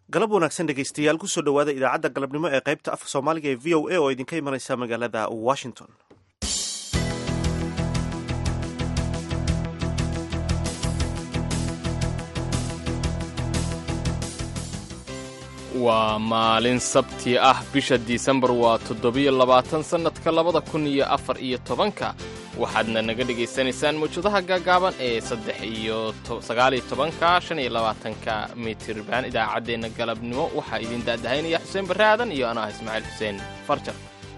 galab wanaagsan dhegaystayaal kusoo dhowaada idaacadda galabnimo ee qaybta afka soomaaliga ee v o a oo idinka imanaysa magaalada washington waa maalin sabti ah bisha disembar waa toddobiyo labaatan sannadka labada kun iyo afar iyo tobanka waxaadna naga dhegaysanaysaan mawjadaha gaagaaban ee saddex iyo sagaaliyo tobanka shan iyo labaatanka mitirban idaacaddeenna galabnimo waxaa idin daadahaynaya xuseen barre aadan iyo anaa ismaaciil xuseen farjar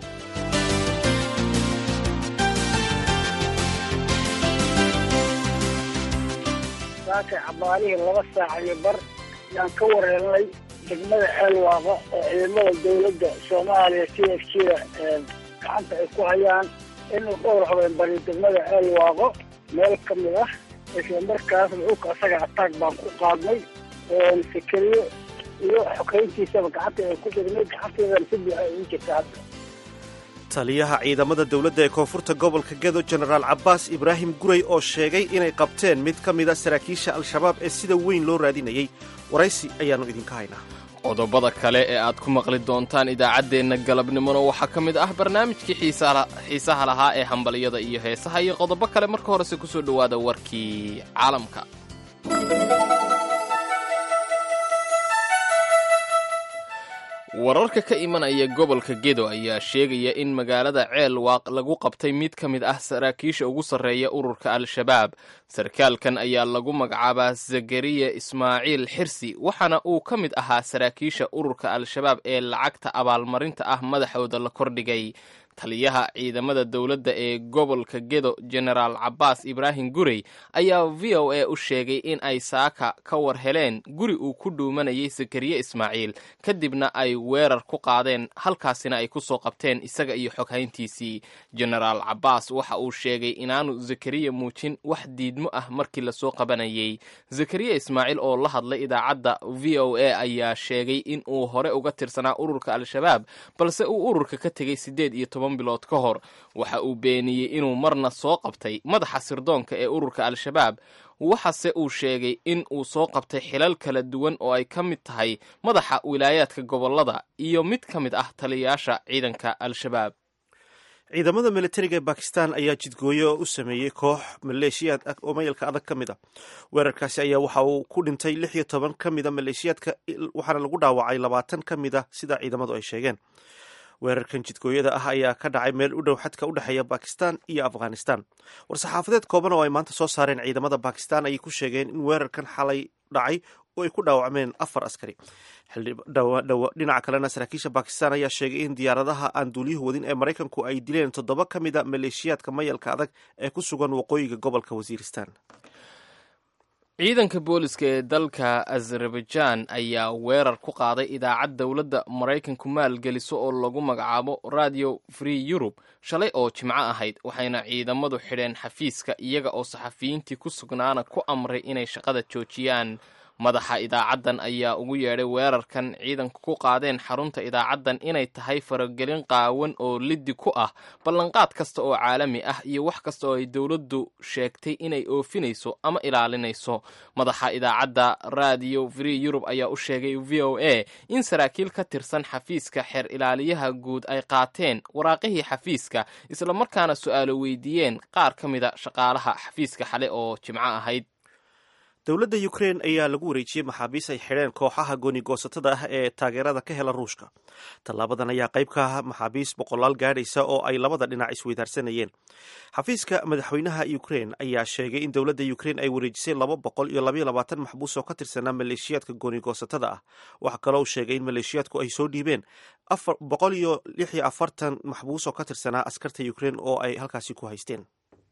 saaka cabaalihii laba saac iyo bar yaan ka wareernay degmada ceelwaaqo oo ciidamada dawladda soomaaliya c f jda gacanta ay ku hayaan inuu dhowr habeen bari degmada ceelwaaqo meel ka mid ah isla markaasna dhulka asaga ataag baan ku qaadnay sikeriyo iyo xokayntiisaba gacanta ay ku degnay gacanteedana si buuxa ay u jirta hadda taliyaha ciidamada dowladda ee koonfurta gobolka gedo jenaraal cabbaas ibraahim guray oo sheegay inay qabteen mid ka mida saraakiisha al-shabaab ee sida weyn loo raadinayay waraysi ayaannu idinka haynaa qodobada kale ee aad ku maqli doontaan idaacaddeenna galabnimona waxaa ka mid ah barnaamijkii xiisaha lahaa ee hambalyada iyo heesaha iyo qodobo kale marka horese ku soo dhowaada warkii caalamka wararka ka imanaya gobolka gedo ayaa sheegaya in magaalada ceel waaq lagu qabtay mid ka mid ah saraakiisha ugu sarreeya ururka al-shabaab sarkaalkan ayaa lagu magacaabaa zakariya ismaaciil xirsi waxaana uu ka mid ahaa saraakiisha ururka al-shabaab ee lacagta abaalmarinta ah madaxooda la kordhigay taliyaha ciidamada dowladda ee gobolka gedo jenaraal cabbaas ibraahim gurey ayaa v o a u sheegay in ay saaka ka war heleen guri uu ku dhuumanayay sakariye ismaaciil kadibna ay weerar ku qaadeen halkaasina ay ku soo qabteen isaga iyo xoghayntiisii jenaraal cabbaas waxa uu sheegay inaanu zakariya muujin wax diidmo ah markii lasoo qabanayay zakariya ismaaciil oo la hadlay idaacadda v o a ayaa sheegay in uu hore uga tirsanaa ururka al-shabaab balse uu ururka ka tegay sideed iyo toban bilood ka hor waxa uu beeniyey inuu marna soo qabtay madaxa sirdoonka ee ururka al-shabaab waxase uu sheegay in uu soo qabtay xilal kala duwan oo ay ka mid tahay madaxa wilaayaadka gobollada iyo mid ka mid ah taliyayaasha ciidanka al-shabaab ciidamada militariga ee bakistan ayaa jidgooyo u sameeyey koox maleeshiyaad oo mayalka adag ka mid a weerarkaasi ayaa waxa uu ku dhintay lix iyo toban ka mida maleeshiyaadka waxaana lagu dhaawacay labaatan ka mid a sida ciidamadu ay sheegeen weerarkan jidgooyada ah ayaa ka dhacay meel u dhow xadka u dhexeeya bakistan iyo afghanistan war-saxaafadeed kooban oo ay maanta soo saareen ciidamada bakistan ayay ku sheegeen in weerarkan xalay dhacay oo ay ku dhaawacmeen afar askari dhinaca kalena saraakiisha bakistan ayaa sheegay in diyaaradaha aan duuliyuhu wadin ee maraykanku ay dileen toddoba ka mid a maleeshiyaadka mayalka adag ee ku sugan waqooyiga gobolka wasiiristan ciidanka booliska ee dalka azerbaijan ayaa weerar ku qaaday idaacad dowladda maraykanku maalgeliso oo lagu magacaabo radio free europe shalay oo jimco ahayd waxayna ciidamadu xidheen xafiiska iyaga oo saxafiyiintii ku sugnaana ku amray inay shaqada joojiyaan madaxa idaacaddan ayaa ugu yeedhay weerarkan ciidanku ku qaadeen xarunta idaacaddan inay tahay faragelin qaawan oo liddi ku ah ballanqaad kasta oo caalami ah iyo wax kasta oo ay dowladdu sheegtay inay oofinayso ama ilaalinayso madaxa idaacadda radio free europe ayaa u sheegay v o a in saraakiil ka tirsan xafiiska xeer ilaaliyaha guud ay qaateen waraaqihii xafiiska islamarkaana su-aalo weydiiyeen qaar ka mida shaqaalaha xafiiska xale oo jimco ahayd dowladda ukrein ayaa lagu wareejiyey maxaabiis ay xidheen kooxaha gooni-goosatada ah ee taageerada ka hela ruushka tallaabadan ayaa qayb ka ah maxaabiis boqolaal gaadhaysa oo ay labada dhinac isweydaarsanayeen xafiiska madaxweynaha ukrein ayaa sheegay in dowladda ukrein ay wareejisay laba boqol iyo labaiyo labaatan maxbuus oo ka tirsanaa maleeshiyaadka gooni-goosatada ah waxaa kaloo sheegay in maleeshiyaadku ay soo dhiibeen boqol iyo lix iyo afartan maxbuus oo ka tirsanaa askarta ukrein oo ay halkaasi ku haysteen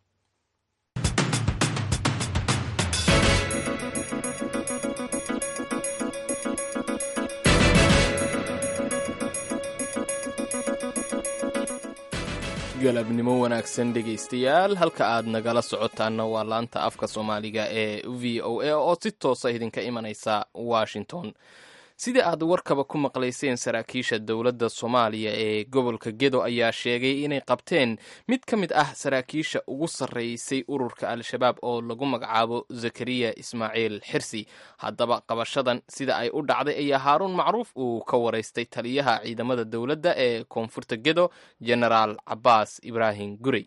galabnimo wanaagsan dhegaystayaal halka aad nagala socotaanna waa laanta afka soomaaliga ee v o a oo si toosa idinka imanaysa washington sidii aad warkaba ku maqlayseen saraakiisha dowladda soomaaliya ee gobolka gedo ayaa sheegay inay qabteen mid ka mid ah saraakiisha ugu sarreysay ururka al-shabaab oo lagu magacaabo zakariya ismaaciil xirsi haddaba qabashadan sida ay u dhacday ayaa haaruun macruuf uu ka waraystay taliyaha ciidamada dowladda ee koonfurta gedo genaraal cabaas ibraahim gurey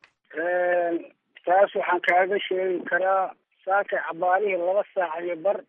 taas waxaan kaaga sheegi karaa saakay cabaarihii laba saac iyo bar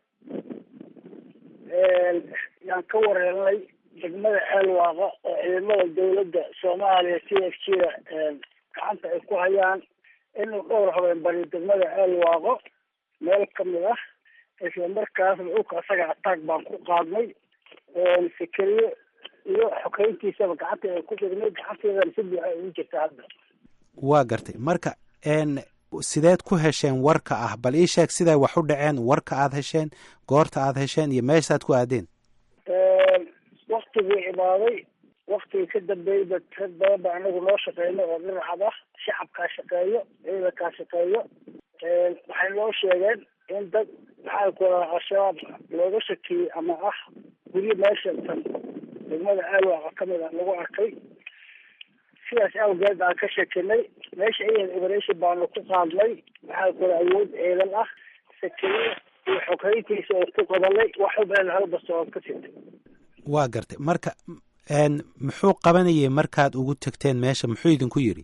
yaan ka wareernay degmada ceelwaaqa oo ciidamada dawladda soomaaliya c f g da gacanta ay ku hayaan inuu dhowr habeen bari degmada ceelwaaqo meel kamid ah isla markaasna dhulka asaga ataag baan ku qaadnay fikeriye iyo xokeyntiisaba gacanta ay ku dhignay gacanteedana si buuxa ugu jirta hadda waa gartay marka sideed ku hesheen warka ah bal ii sheeg siday wax u dhaceen warka aad hesheen goorta aad hesheen iyo meeshaad ku aadeen waktigii imaaday waktigii ka dambeeyey ba rag badan ba anagu noo shaqeyno oo dhinacad ah shacabkaa shaqeeyo ciidankaa shaqeeyo waxay noo sheegeen in dad maxaa ku radaa al-shabaab looga shakiyey ama ah guryo meesha tan degmada aalwaaqa kamid ah lagu arkay sidaas awgeed aan ka shekinay meesha iyan operation baanu ku qaadnay maxaa kula awood ciidan ah sakeriya iyo xoghayntiisa oo ku qabanay wax ubeen halbasta ood ka sitay waa gartay marka muxuu qabanayay markaad ugu tegteen meesha muxuu idinku yidhi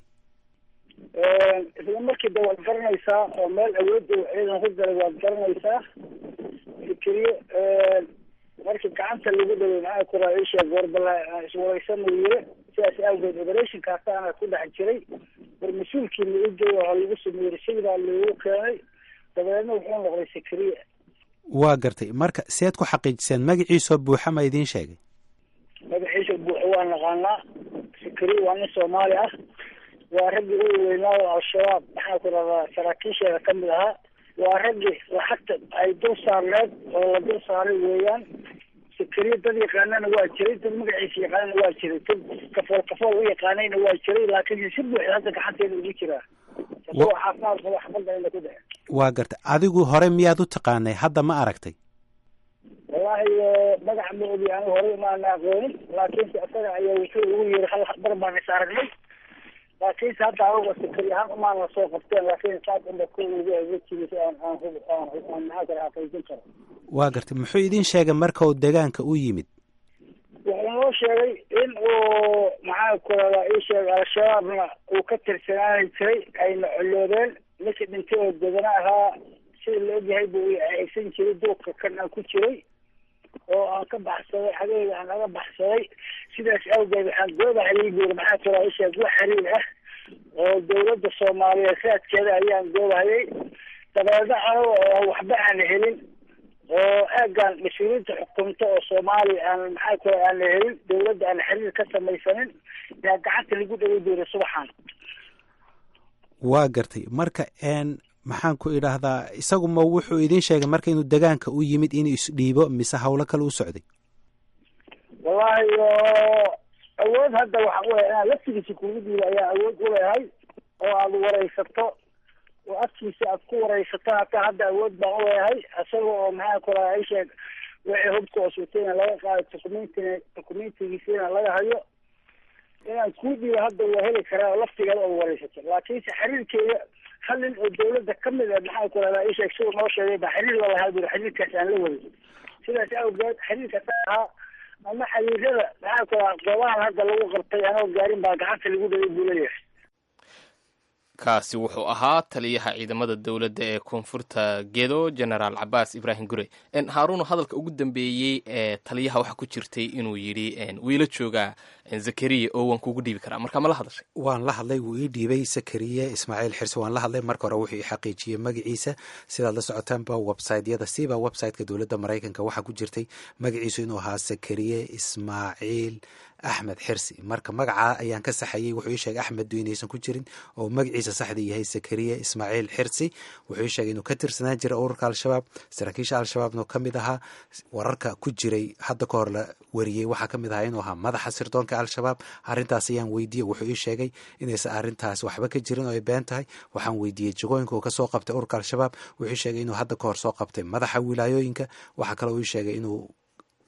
isla markii de waad garanaysaa oo meel awood uu ciidan ku galay waad garanaysaa fikriye markii gacanta lagu dhaway maxaa kula isheeg warbala iswareysanuu yiri sidaas awgeed operationkaasaana ku dhex jiray war mas-uulkii lagu jooga oo lagu sameeyey sidaa lagu keenay dabeedna wuxuu noqday sikriye waa gartay marka seed ku xaqiijiseen magaciisoo buuxa ma idiin sheegay magaciisa buuxa waa naqaanaa sikriye waa nin soomaali ah waa raggii u weynaayo al-shabaab maxaa ku rahdaa saraakiisheeda kamid ahaa waa raggii lacagta ay dul saarneed oo la dul saaray weeyaan sikriye dad yaqaanana waa jiray dad magaciisa yaqaanana waa jiray dad kafool kafool u yaqaanayna waa jiray laakiin si buuxda hadda gacanteeda ugu jiraa isagoo caafimaad qaba xabadda ina ku dhace waa gartay adigu hore miyaad u taqaanay hadda ma aragtay wallaahi magaca ma ogi anigu horey maana aqoonin laakiinse isaga ayaa wuxuu ugu yiri hal bar baan is aragnay laakiinse hadda anaga sikri ahaan umaana soo qabteen laakiin saas unba ku ugu eegajirisa aan aan aan aan maxaa kale xaqiijin karo waa gartay muxuu idin sheegay marka uu deegaanka u yimid wuxuu noo sheegay in uu maxaa ku radaa ii sheegay al-shabaabna uu ka tirsanaani jiray ayna coloobeen ninkii dhintay oo degana ahaa sida la ogyahay buu aysan jiray duurka kan aan ku jiray oo aan ka baxsaday xageyga aan naga baxsaday sidaas awgeed waxaan goobahay buuri maxaa ku radaa ii sheeg wax xiriir ah oo dawladda soomaaliyeed raadkeeda ayaan goobahayay dabeedna anaga oo waxba aan helin oo aagaan mas-uuliyiinta xukunta oo soomaaliya aan maxaa kula aan la helin dawladda aan xiriir ka samaysanin yaa gacanta lagu dhaway doonay subaxan waa gartay marka n maxaan ku idhaahdaa isagu ma wuxuu idin sheegay marka inuu degaanka u yimid inuu isdhiibo mise hawlo kale u socday wallahi awood hadda waxa weya inaan laftigiisa kugu dhiibo ayaa awood u leehay oo aada wareysato oo afkiisa aad ku wareysato hataa hadda awood baan u leeyahay isaga oo maxaa kula isheeg wixii hubka oo sutayna laga qaado documentina documentigiisina laga hayo inaan kuu dhiibo hadda waa heli karaa oo laftigeeda oo wareysato laakiinse xiriirkeeda hal nin oo dawladda kamid a maxaa ku rahdaa isheeg siduu noo sheegay baa xiriir la lahaa buri xiriirkaas aan la wadin sidaas awgeed xiriirkaas ahaa ama xiriirada maxaa ku rahaa goobahan hadda lagu qabtay anoo gaarin baa gacanta lagu dhaway buu leeyahay kaasi wuxuu ahaa taliyaha ciidamada dowladda ee koonfurta gedo genaraal cabaas ibraahim gure haaruun hadalka ugu dambeeyey ee taliyaha waxaa ku jirtay inuu yidhi wiila joogaa zakariya oo waan kugu dhiibi karaa marka ma la hadashay waan la hadlay wuu ii dhiibay sakariye ismaaciil xirse waan la hadlay marka hore wuxuu ii xaqiijiyey magaciisa sidaad la socotaanba websiteyada siba websiteka dowladda maraykanka waxaa ku jirtay magaciisu inuu ahaa sakariye ismaaciil axmed xirsi marka magacaa ayaan ka saxayey wuxuu ii sheegay axmeddu inaysan ku jirin oo magaciisa saxda yahay sakariye ismaaciil xirsi wuxuu ii sheegay inuu ka tirsanaan jiray ururka al-shabaab saraakiisha al-shabaabna ka mid ahaa wararka ku jiray hadda ka hor la wariyey waxaa ka mid ahaa inuu ahaa madaxa sirdoonka al-shabaab arrintaas ayaan weydiiyey wuxuu ii sheegay inaysan arrintaas waxba ka jirin oo ay been tahay waxaan weydiiyey jagooyinka uu kasoo qabtay ururka al-shabaab wuxuu ii sheegay inuu hadda ka hor soo qabtay madaxa wilaayooyinka waxaa kaloo ii sheegay inuu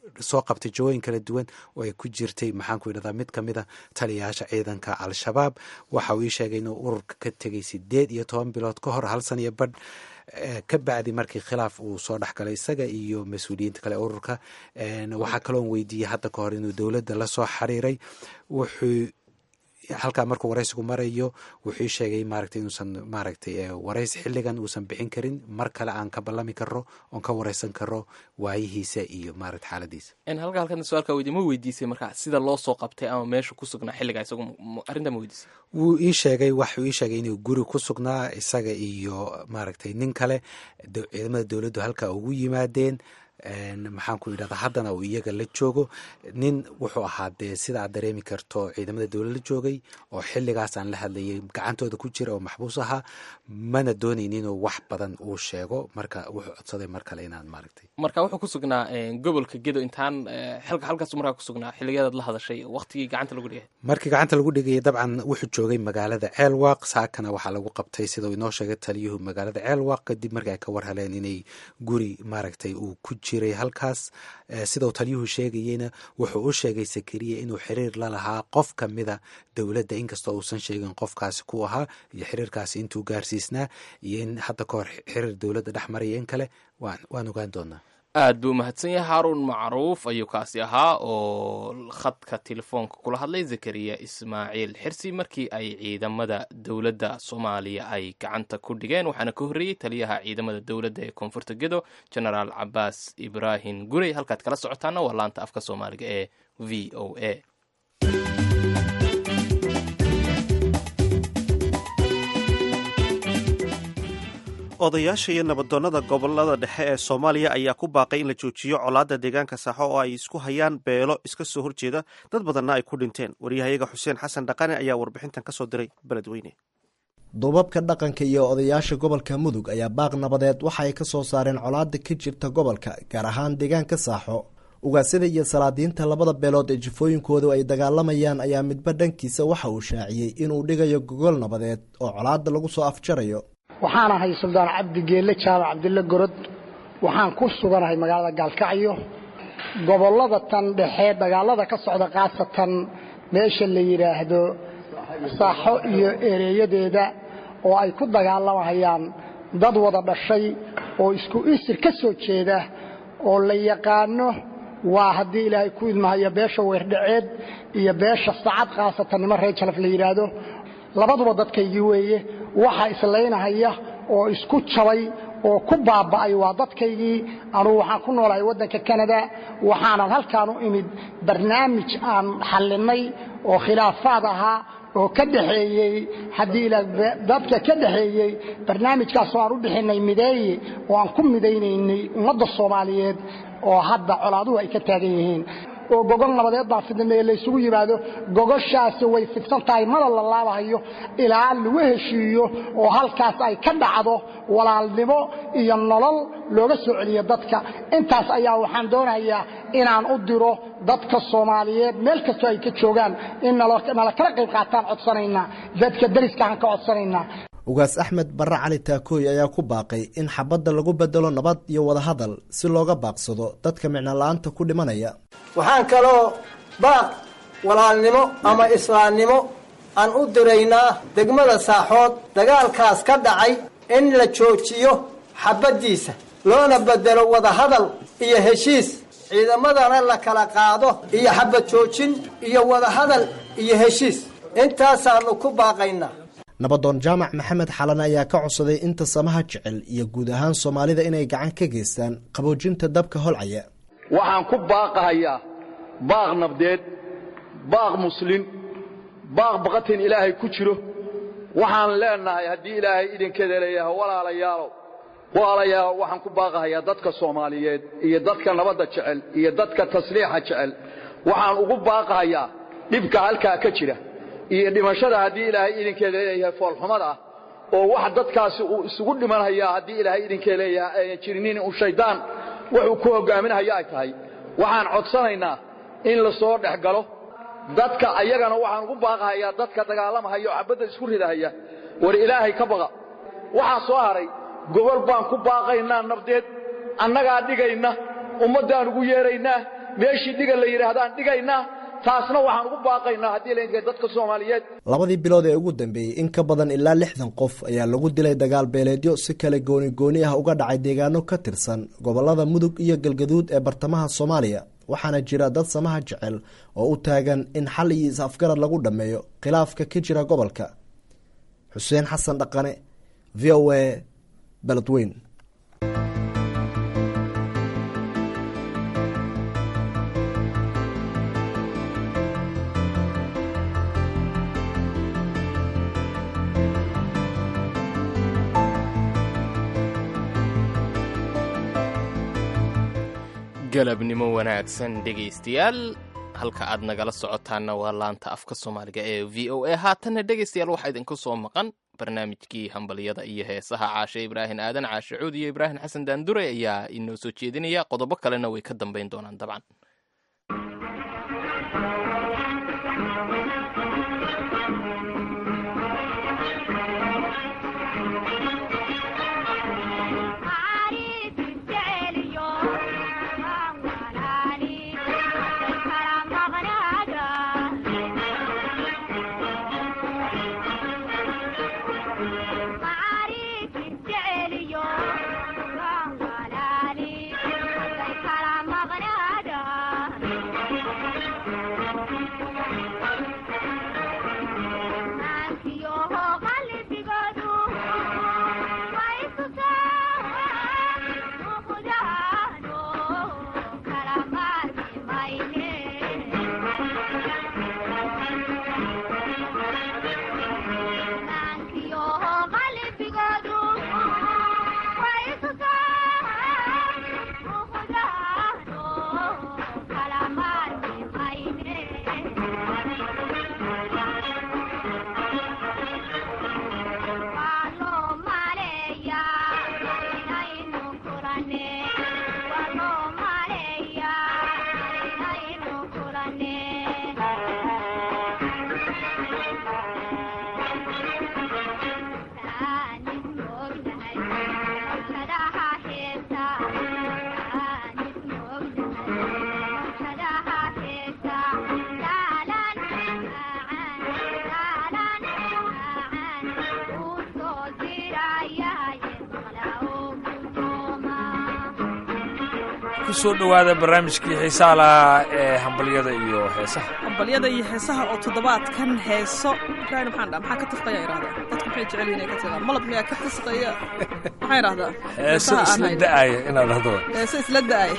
soo qabtay jawooyin kala duwan oo ay ku jirtay maxaan ku yidhahdaa mid ka mid a taliyayaasha ciidanka al-shabaab waxa uu ii sheegay inuu ururka ka tegay sideed iyo toban bilood ka hor hal san iyo badh ka bacdi markii khilaaf uu soo dhexgalay isaga iyo mas-uuliyiinta kale ururka waxaa kaloon weydiiyey hadda ka hor inuu dowladda la soo xiriiray wuxuu halkaa markuu waraysigu marayo wuxuu ii sheegay maaragtay inuusan maaragtay waraysi xilligan uusan bixin karin mar kale aan ka ballami karo oon ka wareysan karo waayihiisa iyo maaragta xaaladiisa halka halkan su-aalka weydiy ma weydiisay marka sida loo soo qabtay ama meesha ku sugnaa xilligaa isagu arrintaa ma weydiisay wuu ii sheegay waxuu ii sheegay inuu guri ku sugnaa isaga iyo maaragtay nin kale ciidamada dowladdu halkaa ugu yimaadeen maxaan ku yidhahdaa haddana uu iyaga la joogo nin wuxuu ahaa dee sida aad dareemi karto ciidamada dowlad la joogay oo xilligaasaan la hadlayay gacantooda ku jira oo maxbuus ahaa mana doonayn inuu wax badan uu sheego marka wuxuu codsaday mar kale inaan maaragtay marka wuxuu ku sugnaa gobolka gedo intaan xilka halkaas markaa ku sugnaa xilligeedaad la hadashay waqtigii gacanta lagu dhigay markii gacanta lagu dhigayay dabcan wuxuu joogay magaalada ceelwaaq saakana waxaa lagu qabtay sida uu inoo sheegay taliyuhu magaalada ceelwaaq kadib markii ay ka war heleen inay guri maaragtay uu ku jiray halkaas sidau taliyuhu sheegayeyna wuxuu u sheegay sakariya inuu xiriir la lahaa qof ka mida dowladda inkastoo uusan sheegin qofkaasi ku ahaa iyo xiriirkaasi intuu gaarsiisnaa iyo in hadda ka hor xiriir dowladda dhex maraya in kale waan ogaan doonaa aad buu mahadsan yahay haaruun macruuf ayuu kaasi ahaa oo khadka telefoonka kula hadlay zakariya ismaaciil xirsi markii ay ciidamada dowladda soomaaliya ay gacanta ku dhigeen waxaana ka horreeyey taliyaha ciidamada dowladda ee koonfurta gedo genaraal cabaas ibraahim gurey halkaad kala socotaana waa laanta afka soomaaliga ee v o a odayaasha iyo nabadoonnada gobolada dhexe ee soomaaliya ayaa ku baaqay in la joojiyo colaadda deegaanka saaxo oo ay isku hayaan beelo iska soo horjeeda dad badanna ay ku dhinteen waryahayaga xuseen xasan dhaqane ayaa warbixintan ka soo diray beledweyne duubabka dhaqanka iyo odayaasha gobolka mudug ayaa baaq nabadeed waxa ay ka soo saareen colaadda ka jirta gobolka gaar ahaan deegaanka saaxo ugaasyada iyo salaadiinta labada beelood ee jifooyinkoodu ay dagaalamayaan ayaa midba dhankiisa waxa uu shaaciyey inuu dhigayo gogol nabadeed oo colaadda lagu soo afjarayo waxaan ahay suldaan cabdi geelle jaamac cabdille gorod waxaan ku suganahay magaalada gaalkacyo gobollada tan dhexe dagaalada ka socda khaasatan meesha la yidhaahdo saaxo iyo ereeyadeeda oo ay ku dagaalamayaan dad wada dhashay oo isku isir ka soo jeeda oo la yaqaano waa haddii ilaahay ku idmahayo beesha weerdhaceed iyo beesha sacad khaasatan nimo reer jalaf la yidhaahdo labaduba dadkaygii weeye waxaa islaynahaya oo isku jabay oo ku baaba'ay waa dadkaygii anugu waxaan ku noolahay waddanka kanada waxaanan halkaan u imid barnaamij aan xallinnay oo khilaafaad ahaa oo ka dhaxeeyey haddii ilaa dadka ka dhaxeeyey barnaamijkaasoo aan u bixinay mideeye oo aan ku midaynaynay ummadda soomaaliyeed oo hadda colaaduhu ay ka taagan yihiin oo gogol nabadeed baa fidnameye laysugu yimaado gogoshaasi way fidsan tahay mada la laabahayo ilaa lagu heshiiyo oo halkaas ay ka dhacdo walaalnimo iyo nolol looga soo celiyo dadka intaas ayaa waxaan doonayaa inaan u diro dadka soomaaliyeed meel kastoo ay ka joogaan in nala kala qayb qaataan codsanaynaa dadka dariskaaan ka codsanaynaa ugaas axmed barre cali taakooy ayaa ku baaqay in xabadda lagu bedelo nabad iyo wadahadal si looga baaqsado dadka micnola'aanta ku dhimanaya waxaan kaloo baaq walaalnimo ama islaamnimo aan u diraynaa degmada saaxood dagaalkaas ka dhacay in la joojiyo xabaddiisa loona bedelo wadahadal iyo heshiis ciidamadana la kala qaado iyo xabad joojin iyo wadahadal iyo heshiis intaasaannu ku baaqaynaa nabadoon jaamac maxamed xalan ayaa ka codsaday inta samaha jecel iyo guud ahaan soomaalida inay gacan ka geystaan qaboojinta dabka holcaya waxaan ku baaqahayaa baaq nabdeed baaq muslin baaq baqatin ilaahay ku jiro waxaan leenahay haddii ilaahay idinkeeda leeyahay walaalayaalow walaalayaalow waxaan ku baaqahayaa dadka soomaaliyeed iyo dadka nabadda jecel iyo dadka tasliixa jecel waxaan ugu baaqahayaa dhibka halkaa ka jira iyo dhimashada haddii ilaahay idinkeeda leeyahay foolxumada ah oo wax dadkaasi uu isugu dhimanhayaa haddii ilaahay idinkeeda leeyahay ayan jirinin uu shayddaan wuxuu ku hogaaminhaya ay tahay waxaan codsanaynaa in la soo dhex galo dadka ayagana waxaan ugu baaqahayaa dadka dagaalamahaya oo xabadda isku ridahaya war ilaahay ka baqa waxaa soo haray gobol baan ku baaqaynaa nabdeed annagaa dhigayna ummaddaan ugu yeeraynaa meeshii dhiga la yidhaahdaan dhigaynaa taasna waxaan ugu baaqaynaa haddii laydinka dadka soomaaliyeed labadii bilood ee ugu dambeeyey in ka badan ilaa lixdan qof ayaa lagu dilay dagaal beeleedyo si kale gooni gooni ah uga dhacay deegaano ka tirsan gobolada mudug iyo galgaduud ee bartamaha soomaaliya waxaana jira dad samaha jecel oo u taagan in xal iyo is-afgarad lagu dhammeeyo khilaafka ka jira gobolka xuseen xasan dhaqane v o a beledweyn galabnimo wanaagsan dhegaystayaal halka aad nagala socotaanna waa laanta afka soomaaliga ee v o a haatanna dhegaystayaal waxaa idinku soo maqan barnaamijkii hambalyada iyo heesaha caashe ibraahim aadan caashe cuud iyo ibraahim xasan daandure ayaa inoo soo jeedinaya qodobo kalena way ka dambayn doonaan dabcan kusoo dhowaada barnaamijkii xiisaha lahaa ee hambalyada iyo heesaha hambalyada iyo heesaha oo toddobaadkan heeso ibraahim maxaan dhaa maxaa ka tifqaya irahdaa dadku maxay jecel yihin ay ka tiqaan malab miyaa ka tisqaya maxaa irahdaa heeso isla da'aya inaad haddo heeso isla da'aya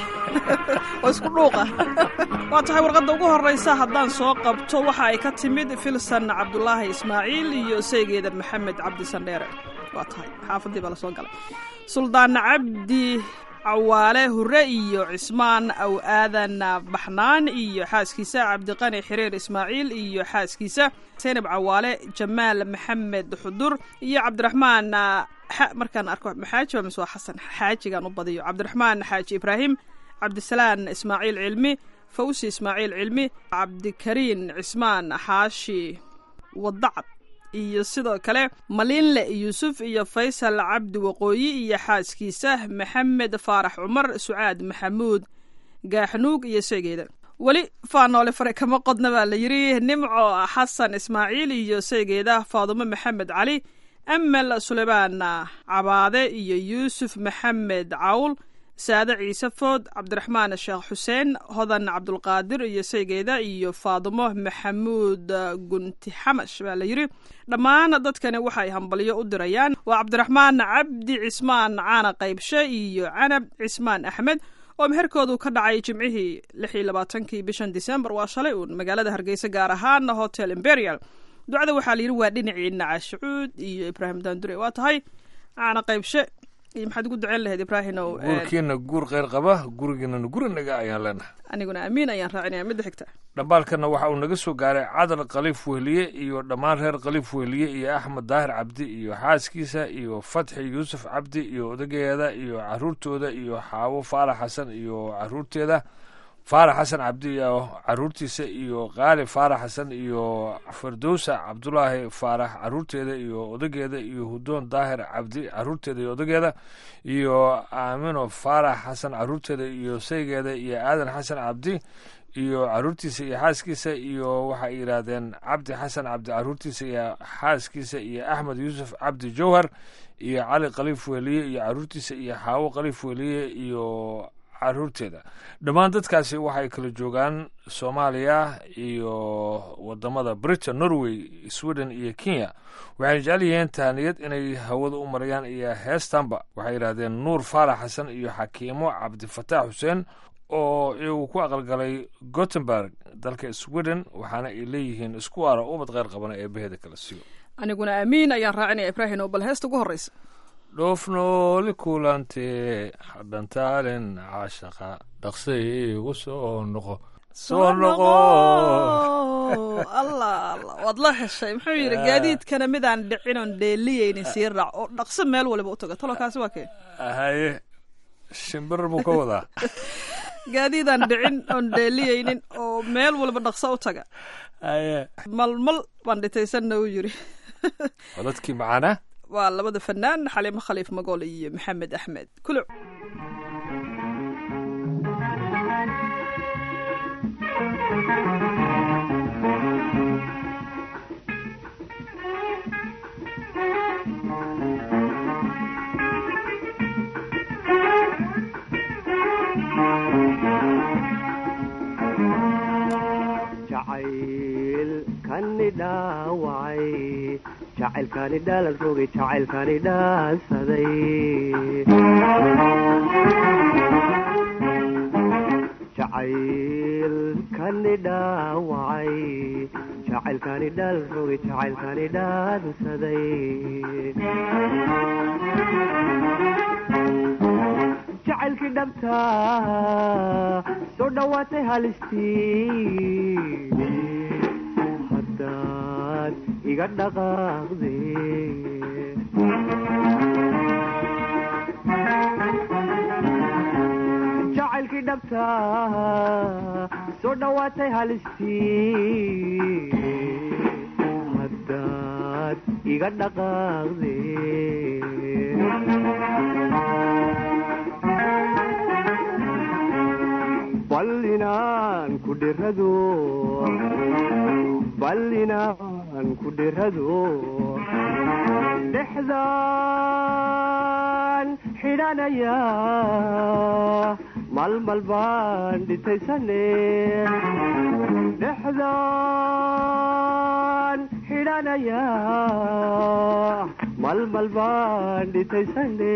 oo isku dhuuqa waa tahay warqadda ugu horraysa haddaan soo qabto waxa ay ka timid filsan cabdulaahi ismaaciil iyo saygeeda maxamed cabdi sandheere waa tahay xaafaddii baa la soo galay suldaan cabdi cawaale hure iyo cismaan aw aadan baxnaan iyo xaaskiisa cabdiqani xiriir ismaaciil iyo xaaskiisa saynab cawaale jamaal maxamed xudur iyo cabdiraxmaan markaan arko maxaaji waa mise waa xasan xaajigaan u badiyo cabdiraxmaan xaaji ibraahim cabdisalaan ismaaciil cilmi fawsi ismaaciil cilmi cabdikariin cismaan xaashi wadacad iyo sidoo kale maliinle yuusuf iyo faysal cabdi waqooyi iyo xaaskiisa maxamed faarax cumar sucaad maxamuud gaaxnuug iyo seegeeda weli faanoole fare kama qodna baa la yidhi nimco xasan ismaaciil iyo seegeeda faadumo maxamed cali amel suleymaan cabaade iyo yuusuf maxamed cawl saade ciise food cabdiraxmaan sheekh xuseen hodan cabdulqaadir iyo saygeeda iyo faadumo maxamuud gunti xamash baa la yidhi dhammaan dadkani waxay hambalyo u dirayaan waa cabdiraxmaan cabdi cismaan caana qaybshe iyo canab cismaan axmed oo meherkoodu ka dhacay jimcihii lix iyo labaatankii bishan disembar waa shalay uun magaalada hargeysa gaar ahaan hotel imperial ducada waxaa la yidhi waa dhinaciina cashucuud iyo ibraahim daandure waa tahay caana qaybshe iyo maxaad ugu duceyn lahayd ibraahimow guurkiina guur kheyr qaba gurigiinana guri naga ayaan leenahay aniguna amiin ayaan raacinaya midda xigta dhambaalkana waxa uu naga soo gaaray cadal khaliif wehliye iyo dhammaan reer khaliif wehliye iyo axmed daahir cabdi iyo xaaskiisa iyo fatxi yuusuf cabdi iyo odageeda iyo caruurtooda iyo xaawo faalax xasan iyo caruurteeda faarax xasan cabdi iyo caruurtiisa iyo qaali faarax xasan iyo firdowsa cabdulaahi faarax caruurteeda iyo odageeda iyo hudoon daahir cabdi caruurteeda iyo odageeda iyo aamino faarax xasan caruurteeda iyo saygeeda iyo aadan xasan cabdi iyo caruurtiisa iyo xaaskiisa iyo waxay yidhaahdeen cabdi xasan cabdi caruurtiisa iyo xaaskiisa iyo axmed yuusuf cabdi jowhar iyo cali khaliif weliye iyo caruurtiisa iyo xaawo khaliif weliye iyo caruurteeda dhammaan dadkaasi waxay kala joogaan soomaaliya iyo wadamada britain norway sweden iyo kenya waxayna jecel yihiin tahaniyad inay hawada u marayaan iyo heestanba waxay yidhahdeen nuur faarax xasan iyo xakiimo cabdifataax xuseen oo iyagu ku aqalgalay gothenburg dalka sweden waxaana ay leeyihiin isku ara ubad kheyr qabana ee baheeda kala siiyo aniguna aamiin ayaan raacinaya ibraahim oo bal heesta ugu horreysa dhoofnooli kulantee hadhantaalin caashaqa dhaqsay igu soo noqo soo noqo allah allah waad la heshay muxuu yidhi gaadiidkana midaan dhicin oon dheeliyeynin sii raac oo dhaqso meel waliba u tago talokaasi waa kee haye shimbir buu ka wadaa gaadiidaan dhicin oon dheeliyeynin oo meel walba dhaqso u taga haye malmal baan dhitaysanna u yiri codadkii macaana waa labada fanaan xaliimo khaliif magool iyo maxamed axmed kuluc jacaylkani dhaawacay jacaylkani dhaalan rogay jacaylkani dhaansaday jacaylkani dhaawacay jacaylkani dhaalan rogay jacaylkani dhaansaday jacaylkii dhabta soo dhowaatay halistii haddaad iga dhaqaaqde jacaylkii dhabta soo dhowaatay halistii haddaad iga dhaqaaqde bal inaan ku dhirado bal inaan ku dhirado dhexdaan xidhanaya malmal baan dhitaysane dhexdaan xidhanaya malmal baan dhitaysane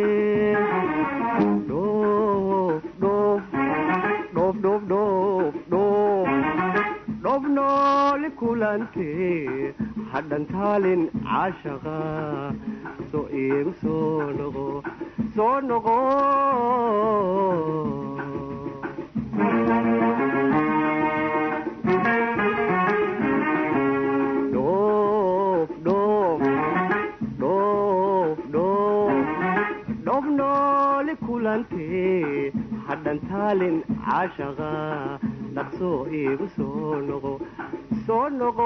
dhoof dhoof dhoof dhoof dhoof dhoof dhoof nooli kulante hadhantaalin caashaqa soo iigu soo noqo soo noqo dhoof dhoof dhoof dhoof dhoof nooli kulante hadhantaalin caashaqa dhaqsoo iigu soo noqo soo noqo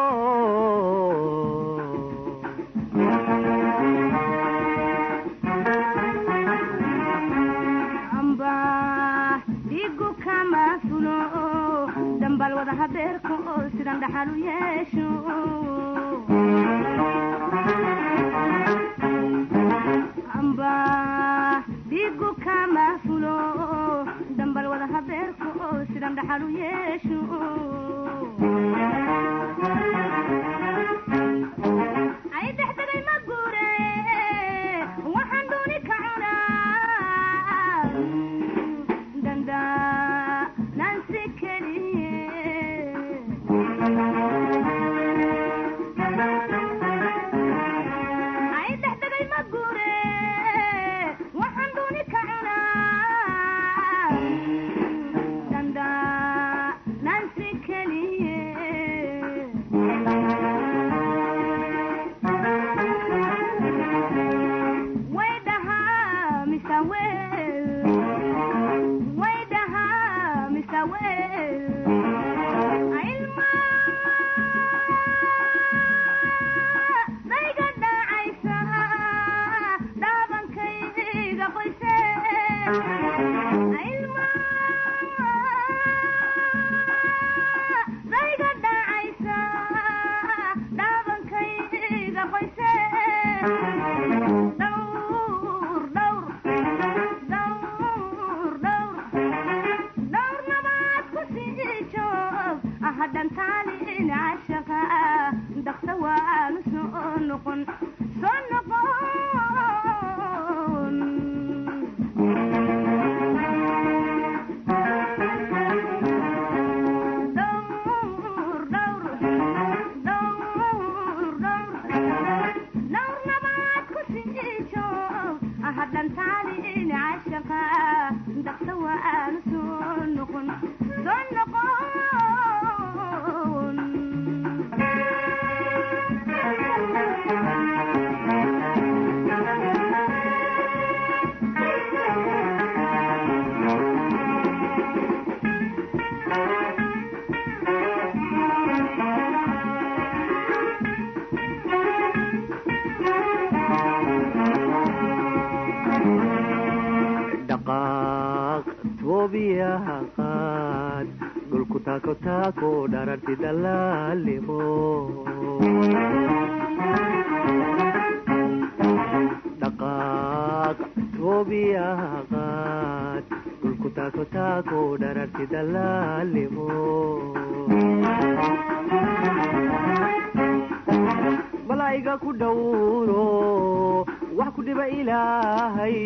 amba dhigu kama fulo dambal wada habeerka oo sidan dhaxal u yeesho amba dhigu kama fulo dambal wada habeerka oo sidan dhaxal u yeesho ay dhexdegay ma guure waxaan dooni ka cunaa danda nansi keliye ay dhexdegay ma guure waxaan dooni ka cunaa danda nansi hadhantaalin cashaqa daqsa waa aanu soo noqon soo noqon dhaqaaq toobiyaha qaad dhulku taako taako dhararti dalaalimo dhaqaaq toobiyaha qaad dhulku taako taako dhararti dalaalimo malaa'iga ku dhowro wax ku dhiba ilaahay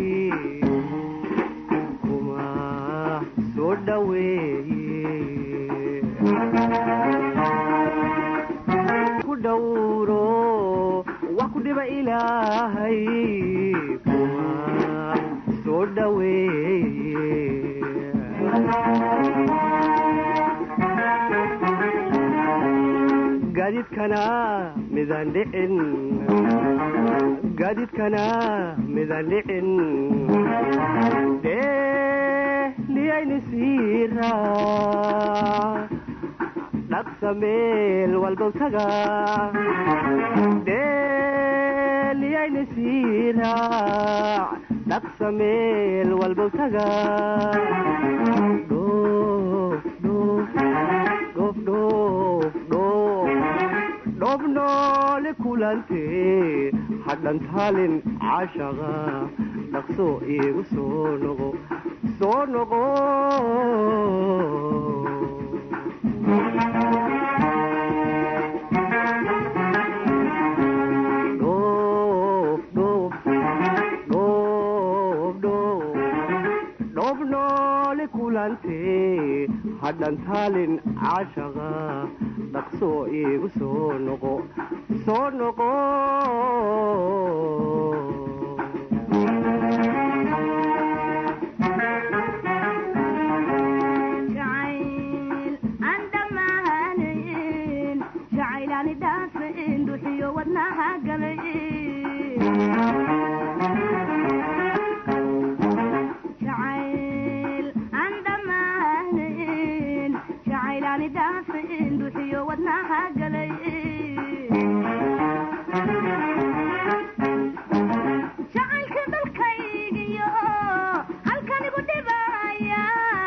kuma soo dhaweeye ku dhowro wax ku dhiba ilaahay kuma soo dhaweeye gaadiidkana midaan dhicin gaadiidkana midaan dhicin dheeliyayni siira dhaqsa meel walbow taga dheeliyayni siira dhaqsa meel walbow taga dhoof dhoof dhoof dhoof dhoof dhoof noole kulante hadhantaalin cashaqa dhaqso iigu soo noqo soo noqo dhoof dhoof dhoof dhoof dhoof noole kulante hadhantaalin cashaqa dhaqso iigu soo noqo soo noqo jacayl aan dhammaanayn jacaylaani dhaafayn duxiyo wadnaha galay jacayl aan dhammaanayn jacaylaani dhaafayn duxiyo wadnaha galay jacaylka dalkaygiyo halkanigu dhibaya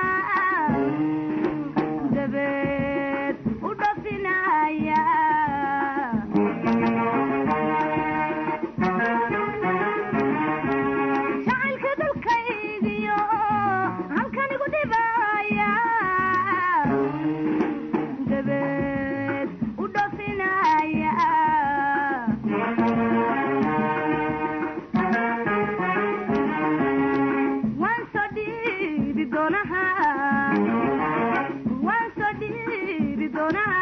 dabeed u dhafinaya jacaylka dalkaygiyo halkanigu dhibaya dabeed u dhafinaya waan soo dhiibi doonaha waan soo dhiibi doonaha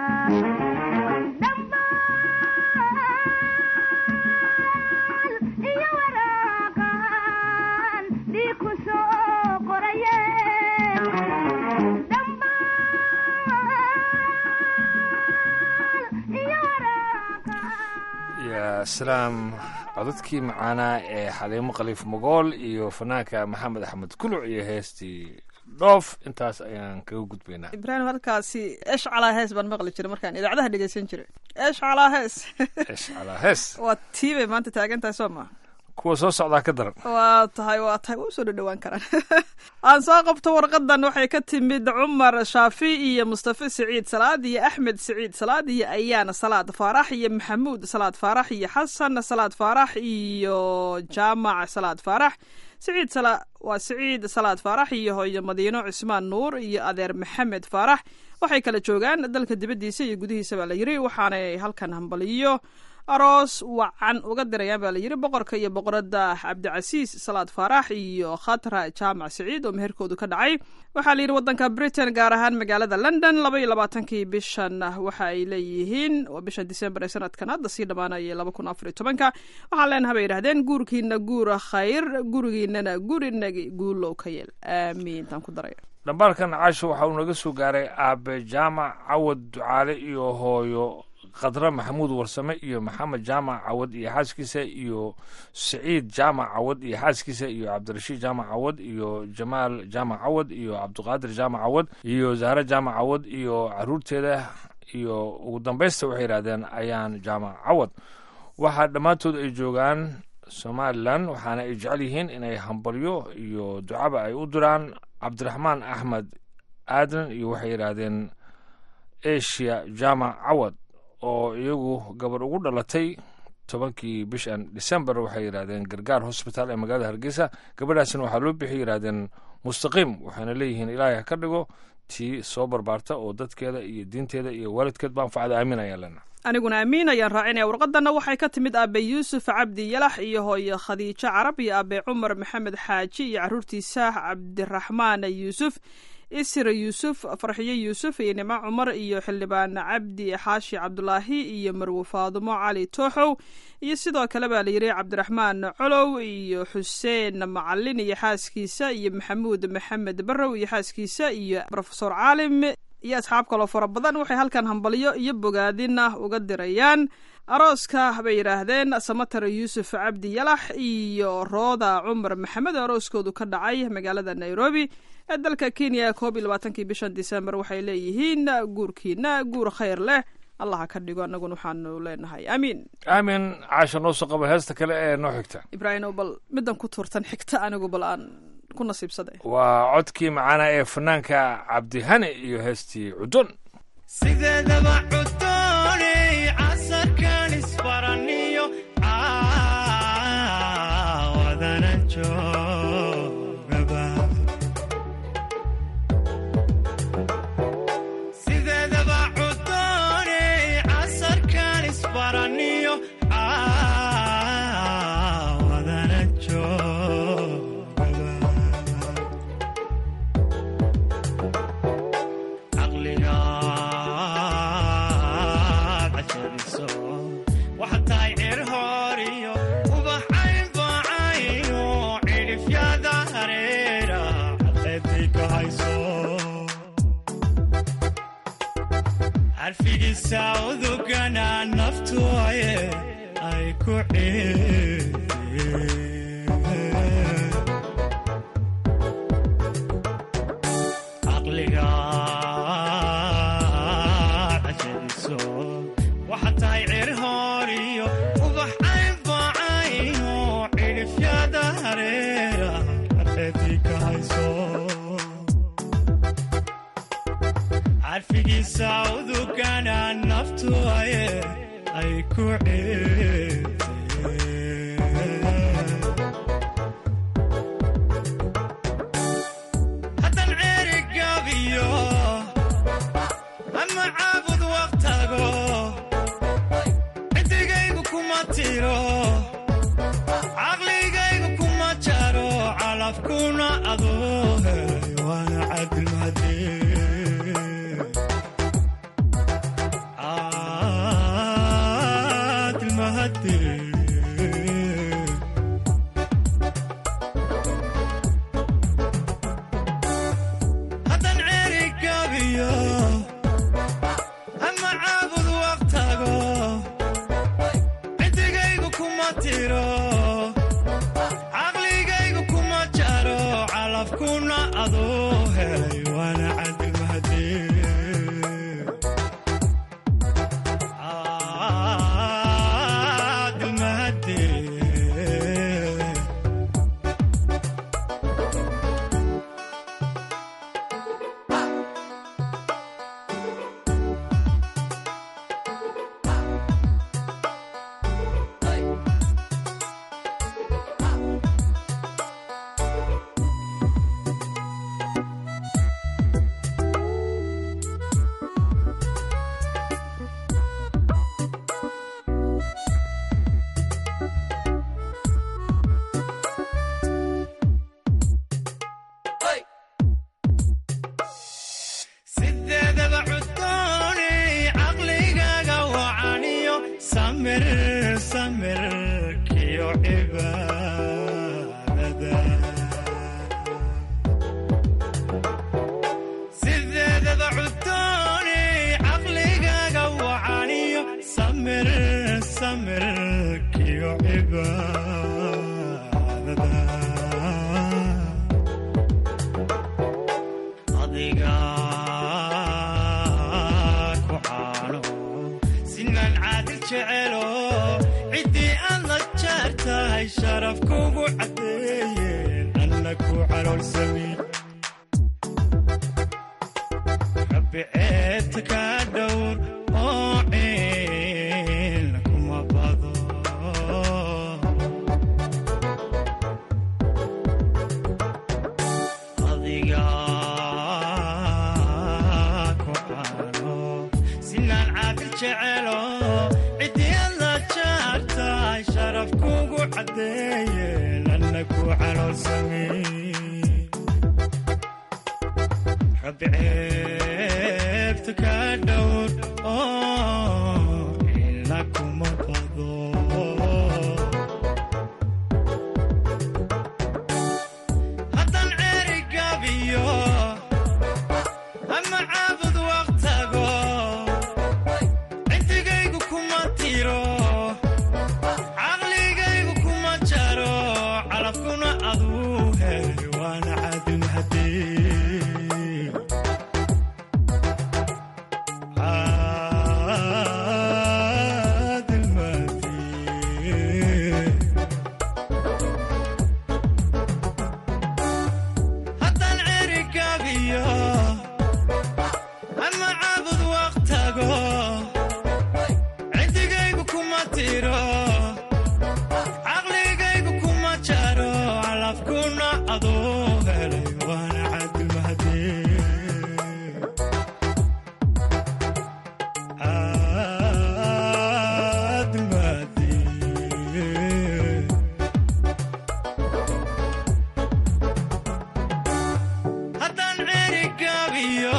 dhambaal iyo waraaqan dhii ku soo qoraye dhambaal iyo ya salaam codadkii macaanaa ee xaliimo khaliif mogool iyo fanaanka maxamed axmed kuluc iyo heestii dhoof intaas ayaan kaga gudbaynaa ibraahim halkaasi esh calaa hees baan maqli jiray markaan idaacadaha dhegeysan jiray esh calaa hees esh calaa hees waa tii bay maanta taagan tahay soo maa kuwa soo socdaa ka daran waa tahay waa tahay waa usoo dhadhawaan karaan aan soo qabto warqadan waxay ka timid cumar shaafi iyo mustafa siciid salaad iyo axmed siciid salaad iyo ayaana salaad faarax iyo maxamuud salaad faarax iyo xasan salaad faarax iyo jaamac salaad faarax siciid sala waa siciid salaad faarax iyo hooyo madiino cismaan nuur iyo adeer maxamed faarax waxay kala joogaan dalka dibaddiisa iyo gudihiisa baa la yiri waxaanay halkan hambaliyo aroos wacan uga dirayaan baa layidhi boqorka iyo boqoradda cabdicasiis salaad faarax iyo khatra jaamac siciid oo meherkoodu ka dhacay waxaa layidhi waddanka britain gaar ahaan magaalada london laba iyo labaatankii bishan waxa ay leeyihiin waa bisha disembar ee sanadkan hadda sii dhammaanaya laba kun afar iyo tobanka waxaan leenaha bay yidhahdeen guurkiina guura khayr gurigiinana gurinagi guulow ka yeel aamiin taan ku daraya dhambaalkan caasho waxa uu naga soo gaaray aabe jaamac cawad ducaale iyo hooyo khadre maxamuud warsame iyo maxamed jaamac cawad iyo xaaskiisa iyo siciid jaamac cawad iyo xaaskiisa iyo cabdirashiid jaamac cawad iyo jamaal jaamac cawad iyo cabdiqaadir jaamac cawad iyo zahre jaamac cawad iyo caruurteeda iyo ugu dambaysta waxay yidhahdeen ayaan jaamac cawad waxaa dhammaantood ay joogaan somalilan waxaana ay jecel yihiin inay hambalyo iyo ducaba ay u diraan cabdiraxmaan axmed aadan iyo waxay yidhaahdeen asia jaamac cawad oo iyagu gabar ugu dhalatay tobankii bishan december waxay yidhahdeen gargaar hosbitaal ee magaalada hargeysa gabadhaasina waxaa loo bixi yidhahdeen mustaqiim waxayna leeyihiin ilaahay ha ka dhigo tii soo barbaarta oo dadkeeda iyo diinteeda iyo waalidkeed ba anfacda aamin ayaan leenaha aniguna amiin ayaan raacinaya warqadanna waxay ka timid aabe yuusuf cabdi yalax iyo hooye khadiijo carab iyo aabe cumar maxamed xaaji iyo caruurtiisa cabdiraxmaan yuusuf isra yuusuf farxiyo yuusuf iyo nimco cumar iyo xildhibaan cabdi xaashi cabdulaahi iyo marwe faadumo cali tooxow iyo sidoo kale baa layidhi cabdiraxmaan colow iyo xuseen macalin iyo xaaskiisa iyo maxamuud maxamed barrow iyo xaaskiisa iyo rofesor caalim iyo asxaab kaloo fara badan waxay halkan hambalyo iyo bogaadin ah uga dirayaan arooska bay yidhaahdeen samatar yuusuf cabdi yalax iyo rooda cumar maxamed oo arooskoodu ka dhacay magaalada nairobi ee dalka kenya koob iyo labaatankii bishan disembar waxay leeyihiin guurkiina guur khayr leh allaha ka dhigo annaguna waxaanu leenahay aamiin aamin caasha noo soo qaba heesta kale ee noo xigta ibraahimo bal middan ku tuurtan xigta anigu bal aan ku nasiibsaday waa codkii macaana ee fanaanka cabdihani iyo heestii cudun sideedaba cudooney casarkan isbaraniyo caawadana joogaba sideedaba cudooney casarkan isbaraniyo caawadana joogaba caqligaad cajariso waxaad tahay cir hooriyo ubaxayn bacayno cidhifyada hareera xaqeedii ka hayso xarfigiisa udugana naftu aye ay ku ciideen caqligaad cajariso waxaad tahay cir hooriyo ubax cayn bacayno cidhifyada hareera xaqeedii ka hayso carfigiisa udugana naftu aye ay ku ciideen haddan ceeri gaabiyo ama caabud waqtago ciddigaygu kuma tiro caqligaygu kuma jaro calafkuna adoo helay waana cadilmadee cadilmahadee sharafkuugu caddeeyeen anna ku caloolsami rabbi ceebta ka dhowr oo ciil kuma bado adiga ku cano sinaan caadil jecelo ciddiyada jaartaay sharafkuugu caddeeyeen anna ku caloolsami rabbi ceebta ka dhowr oo ila kuma bado haddaan ceeri gabiyo ama caabud waqtago cindigaygu kuma tiro caqligaygu kuma jaro calafkuna aduu helay waana caadil mahadii caadil mahadii haddaan ceeri gabiyo ama caabud waqtago cindigaygu kuma tiro caqligaygu kuma jaro calafkuna aduu helay waana caadil mahadii caadil mahadii haddaan ceeri gabiyo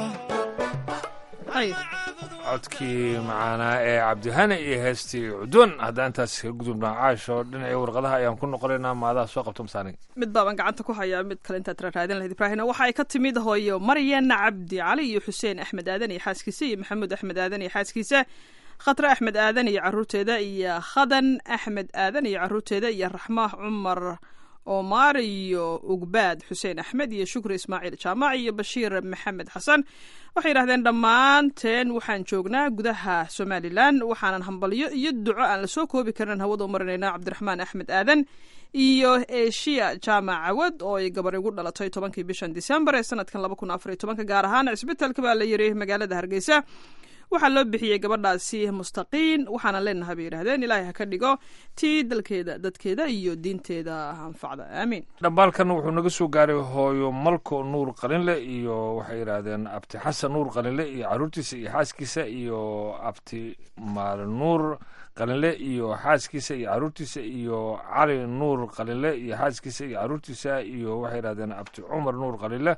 codkii macaanaa ee cabdihane iyo heestii cudun haddaan intaas ka gudubnaa caasho dhinacii warqadaha ayaan ku noqonaynaa maadaha soo qabto masaanig mid baaban gacanta ku hayaa mid kale intaad raadin lahayd ibraahimna waxa ay ka timid hooyo maryan cabdi cali iyo xuseen axmed aadan iyo xaaskiisa iyo maxamuud axmed aadan iyo xaaskiisa khatre axmed aadan iyo caruurteeda iyo khadan axmed aadan iyo caruurteeda iyo raxmaah cumar omar iyo ugbaad xuseen axmed iyo shukri ismaaciil jaamac iyo bashiir maxamed xasan waxay yidhahdeen dhammaanteen waxaan joognaa gudaha somalilan waxaanan hambalyo iyo duco aan lasoo koobi karin hawada u marinaynaa cabdiraxmaan axmed aadan iyo eshiya jaamac cawad oo ay gabar igu dhalatay tobankii bishan disembar ee sanadkan laba kun afar iyo tobanka gaar ahaan cisbitaalka baa la yiri magaalada hargeysa waxaa loo bixiyey gabadhaasi mustaqiin waxaana leenahay bay yidhahdeen ilaahay ha ka dhigo tii dalkeeda dadkeeda iyo diinteeda anfacda aamiin dhambaalkan wuxuu naga soo gaaray hooyo malko nuur qalinle iyo waxay yidhaahdeen abti xasan nuur qalinle iyo caruurtiisa iyo xaaskiisa iyo abti maal nuur qalinle iyo xaaskiisa iyo caruurtiisa iyo cali nuur qalinle iyo xaaskiisa iyo caruurtiisa iyo waxay yidhahdeen abti cumar nuur qalinle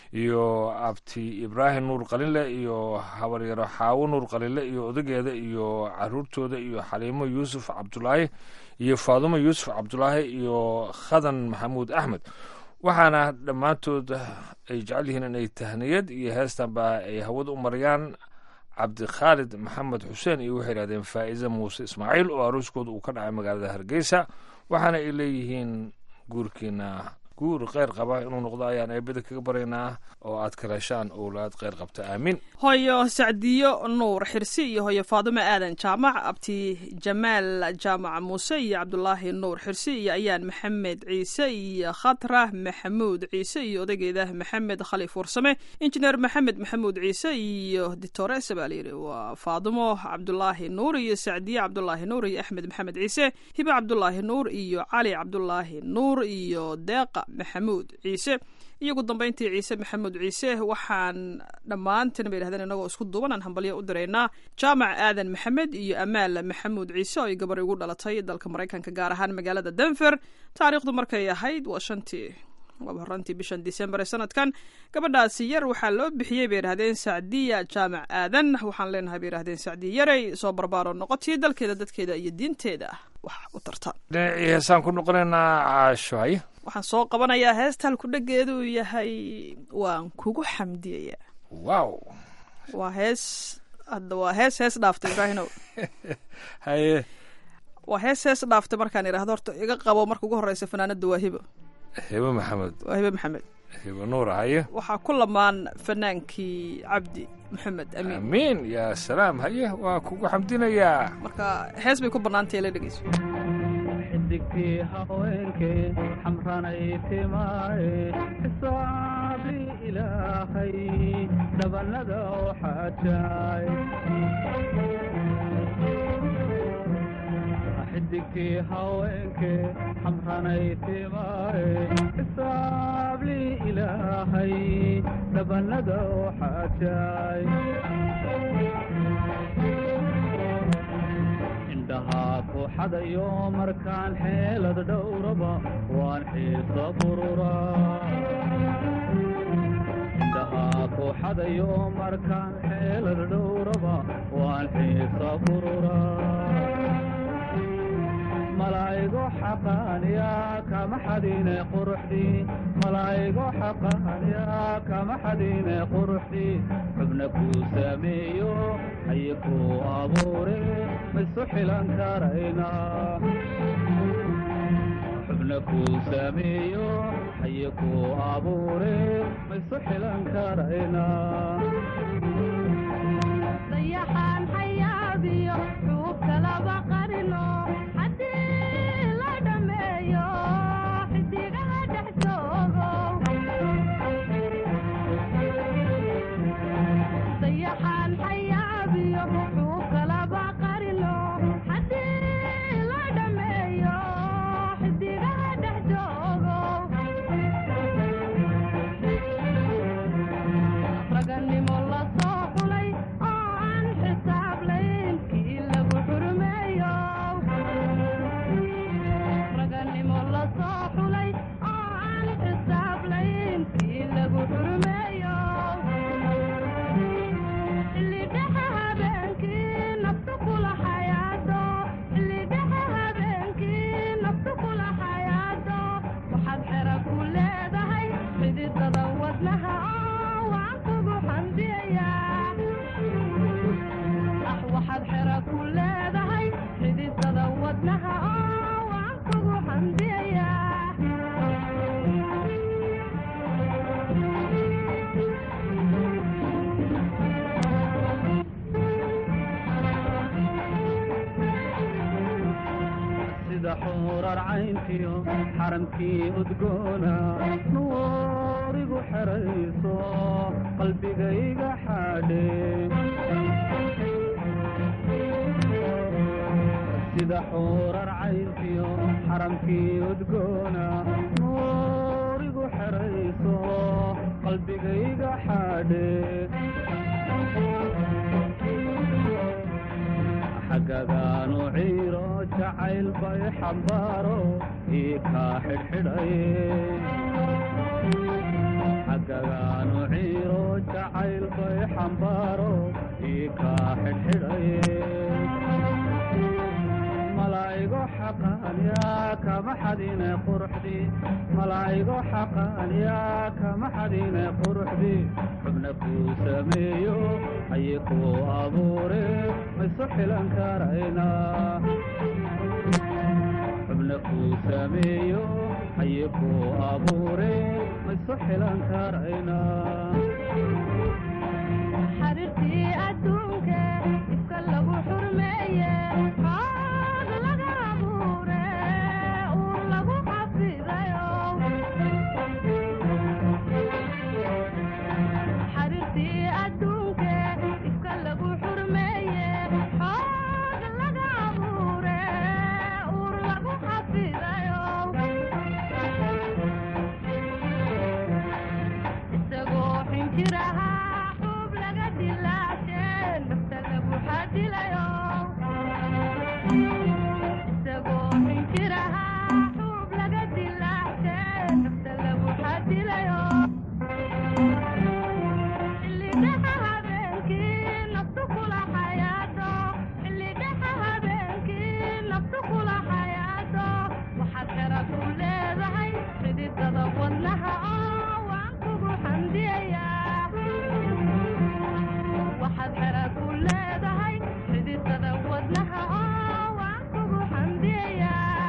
iyo abti ibraahim nuur qalinle iyo habaryaro xaawo nuur qalinle iyo odageeda iyo caruurtooda iyo xaliimo yuusuf cabdulaahi iyo faadumo yuusuf cabdulaahi iyo khadan maxamuud axmed waxaana dhammaantood ay jecel yihiin inay tahniyad iyo heestanba ay hawada u marayaan cabdikhaalid maxamed xuseen iyo waxay yidhahdeen faa'iise muuse ismaaciil oo aruuskooda uu ka dhacay magaalada hargeysa waxaana ay leeyihiin guurkiina guur kheyr qaba inuu noqdo ayaan eebada kaga baraynaa oo aad kala heshaan owlaad kheyr qabta aamiin hooyo sacdiyo nuur xirsi iyo hooyo faadumo aadan jaamac abti jamaal jaamac muuse iyo cabdulaahi nuur xirsi iyo ayaan maxamed ciise iyo khatra maxamuud ciise iyo odageeda maxamed khaliif warsame injineer maxamed maxamuud ciise iyo ditores baa layidhi waa faadumo cabdulaahi nuur iyo sacdiye cabdulaahi nuur iyo axmed maxamed ciise hibe cabdulaahi nuur iyo cali cabdulaahi nuur iyo deeqa maxamuud ciise iyo ugu dambeyntii ciise maxamuud ciise waxaan dhammaantiin bay yidhahdeen inagoo isku duuban aan hambalyo u diraynaa jaamac aadan maxamed iyo amaal maxamuud ciise oo ay gabar igu dhalatay dalka maraykanka gaar ahaan magaalada denver taariikhdu markay ahayd waa shantii waaba horantii bishan disembar ee sanadkan gabadhaasi yar waxaa loo bixiyey bay yidhahdeen sacdiya jaamac aadan waxaan leenahay bay yidhahdeen sacdiya yaray soo barbaaro noqotii dalkeeda dadkeeda iyo diinteeda wax u tarta dhinacii heesaan ku noqonaynaa caasho haye waxaan soo qabanayaa heesta halku dhegeedu yahay waan kugu xamdiyayaa wow waa hees hadda waa hees hees dhaaftay ibraahinow haye waa hees hees dhaaftay markaan idhahdo horta iga qabo marka ugu horeysa fanaanada waa hibo hibo maxamed waa hibo maxamed hibo nuur haye waxaa ku lamaan fanaankii cabdi maxamed amiin amiin yaa salaam haye waa kugu xamdinayaa marka hees bay ku bannaantay la dhegeyso xidigtii haweenkee xamranay timaaye xisaabii ilaahay dhabanada oo xaajaay xidigtii haweenkee xamranay timaaye xisaabii ilaahay dhabanada oo xaajaay indhahaa ku xadayo markaan xeelad dhowraba waan xiisa burura indhahaa ku xadayo markaan xeelad dhowraba waan xiisa burura malaa'igo xaqaaniya kama xadine quruxdii malaa'igo xaqaaniya kama xadine quruxdii xubna kuu sameeyo haye kuu abuure maisu xilan karayna xubna kuu sameeyo haye kuu abuure maisu xilan karayna dayaxaan xayaabiyo xuubka laba qarino haddii la dhammeeyo xidigaha dhex joogo dayaxaan xayaabiyo xuubka laba qarino haddii la dhammeeyo xidigaha dhex joogo raganimo la soo xulay oo aan xisaablayn kii lagu xurmeeyo raganimo la soo xulay oo aan xisaablayn kii lagu xurmeeyo xillidhexa habeenkii naftu kula xayaado xillidhexa habeenkii naftu kula xayaado waxaad xera ku leedahay xididada wadnaha oo waan kugu xamdiyayaa ah waxaad xera ku leedahay xididada wadnaha oo waan kugu xamdiyayaa sida xuurar cayntiyo xaramkii udgoona nuurigu xerayso qalbigayga xaadhe sida xuurar cayntiyo xaramkii udgoona nuurigu xerayso qalbigayga xaadhe xagagaanu ciiro jacayl bay xambaaro ii kaa xidhxidhay xagagaanu ciiro jacayl bay xambaaro ii kaa xidhxidhay malaa'igo xaqaaniya kama xadine quruxdii malaa'igo xaqaaniya kama xadine quruxdii xubna kuu sameeyo haye kuu abuure maisu xilan karayna xubna kuu sameeyo haye kuu abuure maisu xilan karayna xariirtii adduunke ifka lagu xurmeeye xoog laga abuure uur lagu xafidayo xariirtii adduunke ifka lagu xurmeeye xoog laga abuure uur lagu xafidayo isagoo xinjiraha xub laga dilaashe nafta lagu xadilayo isagoo xinjiraha xub laga dilaashe nafta lagu xadilayo xillidhexa habeenkii naftu kula xayaado xillidhexa habeenkii naftu kula xayaado waxaad xera ku leedahay xididada wadnaha oo waan kugu xamdiyayaa waxaad xera ku leedahay xididada wadnaha oo waan kugu xamdiyayaa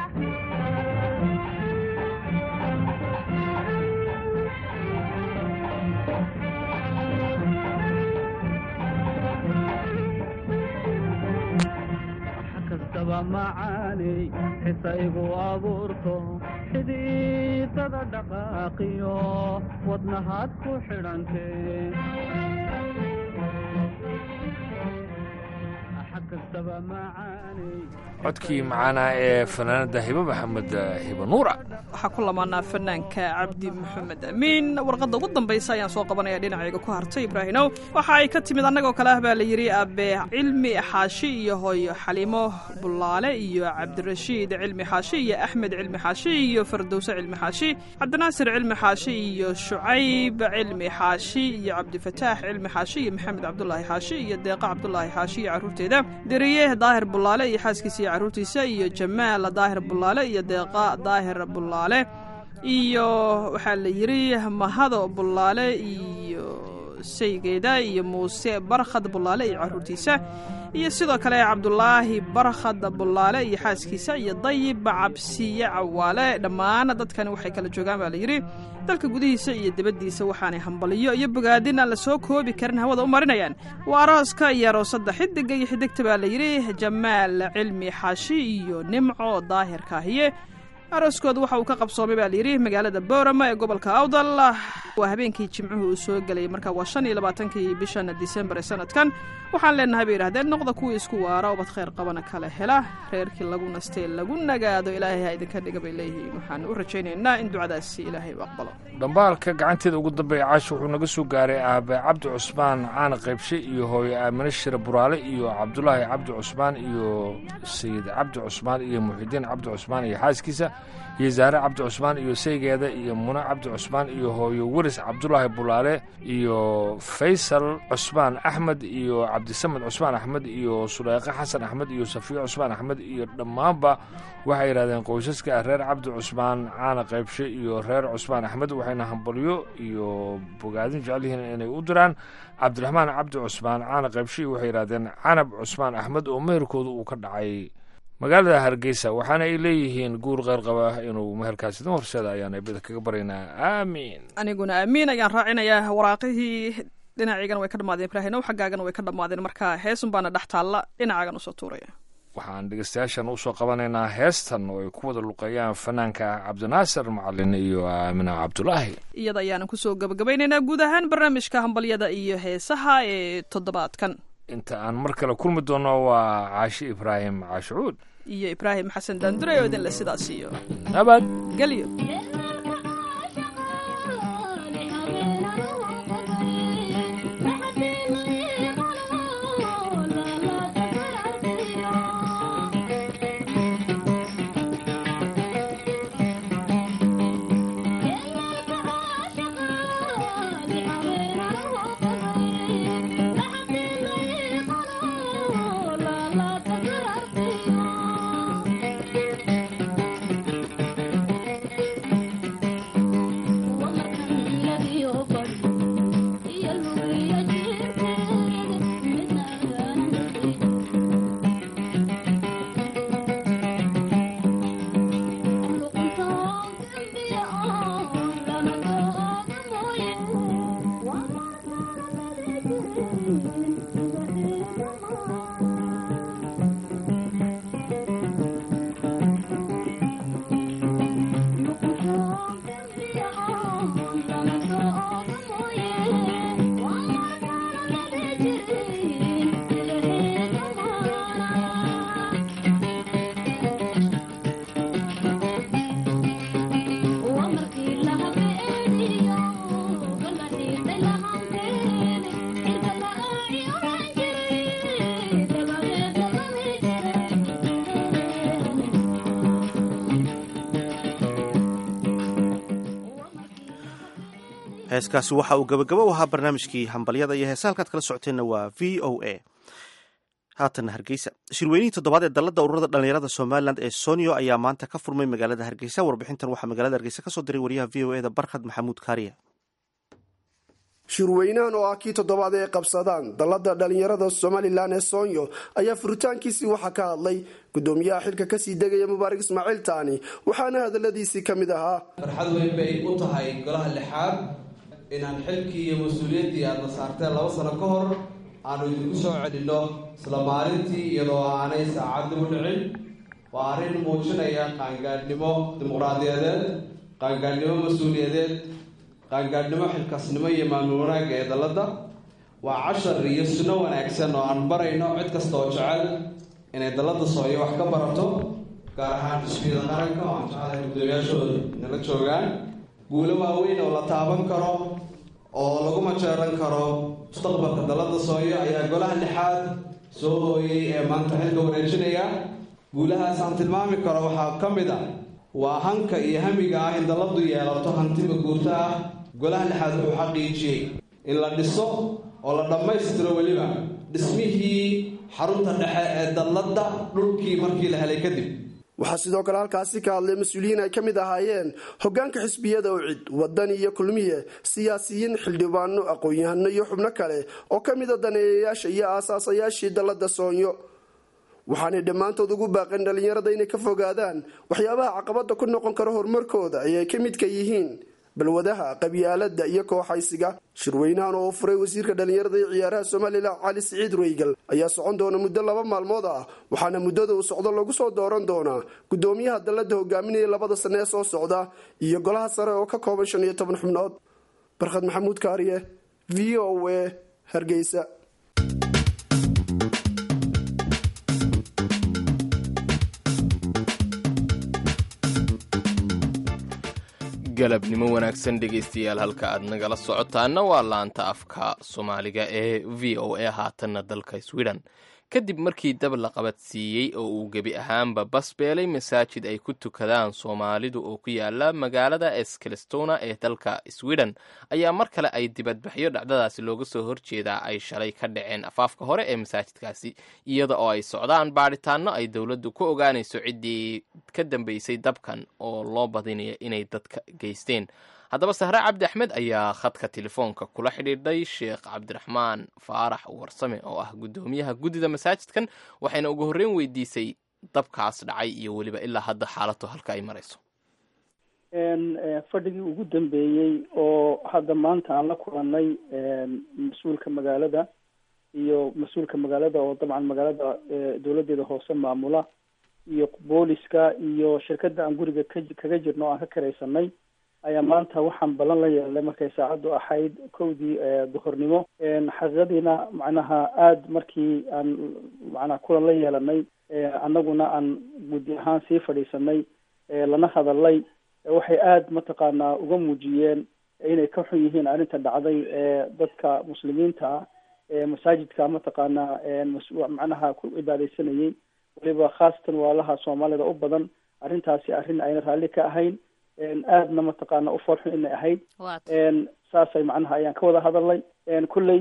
kastaba macaane macaaney xisa igu abuurto xididada dhaqaaqiyo wadnahaad ku xidhantee xag kastaba macaaney codkii macaana ee fanaanada hibe maxamed hibe nuura waxaa ku lamaanaa fanaanka cabdi maxamed amiin warqadda ugu dambaysa ayaan soo qabanaya dhinacayga ku hartay ibraahinow waxa ay ka timid annagoo kale ah baa la yidhi abe cilmi xaashi iyo hooyo xaliimo bulaale iyo cabdirashiid cilmi xaashi iyo axmed cilmi xaashi iyo fardowse cilmi xaashi cabdinaasir cilmi xaashi iyo shucayb cilmi xaashi iyo cabdifataax cilmi xaashi iyo maxamed cabdulaahi xaashi iyo deeqa cabdulaahi xaashi iyo carruurteeda deriye daahir bulaale iyo xaaskiisa iyo carruurtiisa iyo jamaal daahir bulaale iyo deeqa daahir bulaale iyo waxaa la yidhi mahado bulaale iyo saygeeda iyo muuse barkhad bulaale iyo carruurtiisa iyo sidoo kale cabdulaahi barkhad bulaale iyo xaaskiisa iyo dayib cabsiye cawaale dhammaan dadkani waxay kala joogaan baa la yidhi dalka gudihiisa iyo dibaddiisa waxaanay hambaliyo iyo bogaadin aan la soo koobi karin hawada u marinayaan waa arooska iyo aroosadda xidiga iyo xidigta baa la yidhi jamaal cilmi xaashi iyo nimco daahir kaahiye arooskooda waxa uu ka qabsoomay baa layidhi magaalada boorama ee gobolka awdal waa habeenkii jimcuhu uu soo gelayay marka waa shan iyo labaatankii bishan disembar ee sanadkan waxaan leenahay bay yidhahdeen noqda kuwii isku waara ubad khayr qabana kala hela reerkii lagu nastee lagu nagaado ilaahay ha idinka dhiga bay leeyihiin waxaan u rajaynaynaa in ducadaasi ilaahay u aqbalo dhambaalka gacanteeda ugu dambeeya caasha wuxuu naga soo gaaray aabe cabdi cusmaan caana qaybshe iyo hooyo aamine shire buraale iyo cabdulaahi cabdi cusmaan iyo sayid cabdi cusmaan iyo muxidiin cabdi cusmaan iyo xaaskiisa iyo zaare cabdi cusmaan iyo saygeeda iyo mune cabdi cusmaan iyo hooyo weris cabdulaahi bulaale iyo faysal cusmaan axmed iyo cabdisamed cusmaan axmed iyo suleyqe xasan axmed iyo safiyo cusmaan axmed iyo dhammaanba waxay yidhahdeen qoysaska reer cabdi cusmaan caana qaybshe iyo reer cusmaan axmed waxayna hambalyo iyo bogaadin jecel yihiin inay u diraan cabdiraxmaan cabdi cusmaan caana qaybshe waxay yidhahdeen canab cusmaan axmed oo meherkooda uu ka dhacay magaalada hargeysa waxaana ay leeyihiin guur qeyrqaba inuu meherkaas idin horseeda ayaan eebada kaga baryaynaa aamiin aniguna aamiin ayaan raacinayaa waraaqihii dhinaciigana way ka dhammaadeen ibraahinow xaggaagana way ka dhammaadeen marka heesun baana dhex taalla dhinacaagan usoo tuuraya waxaan dhegeystayaashan usoo qabanaynaa heestan oo ay ku wada luqeeyaan fanaanka cabdinaasir macalin iyo aamina cabdulaahi iyada ayaanan kusoo gabagabaynaynaa guud ahaan barnaamijka hambalyada iyo heesaha ee toddobaadkan inta aan mar kale kulmi doono waa caashi ibraahim caashicuud iyo ibraahim xasan daandure oo idinle sidaas iyo nabad gelyo heeskaasi waxa uu gabagabo u ahaa barnaamijkii hambalyada iyo heesa halkaad kala socoteenna waa v o a haatanna hargeysa shirweynihii toddobaad ee dalladda ururada dhallinyarada somalilan ee sonio ayaa maanta ka furmay magaalada hargeysa warbixintan waxaa magaalada hargeysa kasoo diray wariyaha v o e da barkhad maxamuud kaariya shirweynahan oo ah kii toddobaad ee qabsadaan dallada dhallinyarada somalilan ee soonyo ayaa furitaankiisii waxaa ka hadlay gudoomiyaha xilka kasii degaya mubaarak ismaaciil taani waxaana hadaladiisii ka mid ahaa farxad weyn bay u tahay golaha lixaad inaan xilkii iyo mas-uuliyaddii aadna saarteen laba sano ka hor aanu idinku soo celinno isla maalintii iyadoo aanay saacaddi u dhicin waa arrin muujinaya qaangaadhnimo dimuqraadiyadeed qaangaadhnimo mas-uuliyadeed qaangaadhnimo xilkasnimo iyo maamul wanaagga ee dalladda waa cashar iyo sunno wanaagsan oo aan barayno cid kasta oo jecel inay dalladda sooyo wax ka barato gaar ahaan xisbiyada qaranka oo aan jecelahay guddoomiyaashooda nala joogaan guulo waaweyn oo la taaban karo oo lagu majeeran karo mustaqbalka dalladda sooyo ayaa golaha lixaad soo hooyey ee maanta xilka wareejinaya guulahaas aan tilmaami karo waxaa ka mid a waa hanka iyo hamiga ah in dalladdu yeelato hantiba guurto ah golaha lixaad wuxuu xaqiijiyey in la dhiso oo la dhammaystiro weliba dhismihii xarunta dhexe ee dalladda dhulkii markii la helay kadib waxaa sidoo kale halkaasi ka hadlay mas-uuliyiin ay ka mid ahaayeen hogaanka xisbiyada ucid wadani iyo kulmiye siyaasiyiin xildhibaano aqoon-yahano iyo xubno kale oo ka mida daneeyayaasha iyo aasaasayaashii dalladda soonyo waxaanay dhammaantood ugu baaqeen dhallinyarada inay ka fogaadaan waxyaabaha caqabada ku noqon kara horumarkooda ayay ka midka yihiin balwadaha qabyaalada iyo kooxaysiga shirweynahan oo furay wasiirka dhallinyarada iyo ciyaaraha somalilan cali siciid reygal ayaa socon doona muddo laba maalmood ah waxaana muddada uu socdo lagu soo dooran doonaa gudoomiyaha dalladda hogaaminaya labada sane ee soo socda iyo golaha sare oo ka kooban shan iyo toban xubnood barkhad maxamuud kaariye v o a hargeysa galabnimo wanaagsan dhegaystayaal halka aad nagala socotaana waa laanta afka soomaaliga ee v o a haatanna dalka sweden kadib markii dab la qabadsiiyey oo uu gebi ahaanba basbeelay masaajid ay ku tukadaan soomaalidu oo ku yaala magaalada eskalestona ee dalka sweden ayaa mar kale ay dibadbaxyo dhacdadaasi looga soo horjeedaa ay shalay ka dhaceen afaafka hore ee masaajidkaasi iyada oo ay socdaan baadhitaano ay dowladdu ku ogaanayso ciddii ka dambeysay dabkan oo loo badinayo inay dadka geysteen haddaba sahre cabdi axmed ayaa khadka telefoonka kula xidhiidhay sheekh cabdiraxmaan faarax warsame oo ah guddoomiyaha guddida masaajidkan waxayna ugu horreyn weydiisay dabkaas dhacay iyo weliba ilaa hadda xaalatu halka ay marayso fadhigii ugu dambeeyey oo hadda maanta aan la kulanay mas-uulka magaalada iyo mas-uulka magaalada oo dabcan magaalada dowladeeda hoose maamula iyo booliska iyo shirkadda aan guriga ka kaga jirno o aan ka karaysanay ayaa maanta waxaan ballan la yeelnay markay saacaddu ahayd kowdii duhurnimo xaqiiqadiina macnaha aada markii aan macnaha kulan la yeelanay annaguna aan guddi ahaan sii fadhiisanay lana hadalay waxay aada mataqaanaa uga muujiyeen inay ka xun yihiin arrinta dhacday ee dadka muslimiinta ah ee masaajidka mataqaanaa macnaha ku cibaadeysanayay weliba khaasatan waalaha soomaalida u badan arrintaasi arrin ayna raalli ka ahayn aadna mataqaana u foolxun inay ahayd saasay macnaha ayaan ka wada hadalnay kulley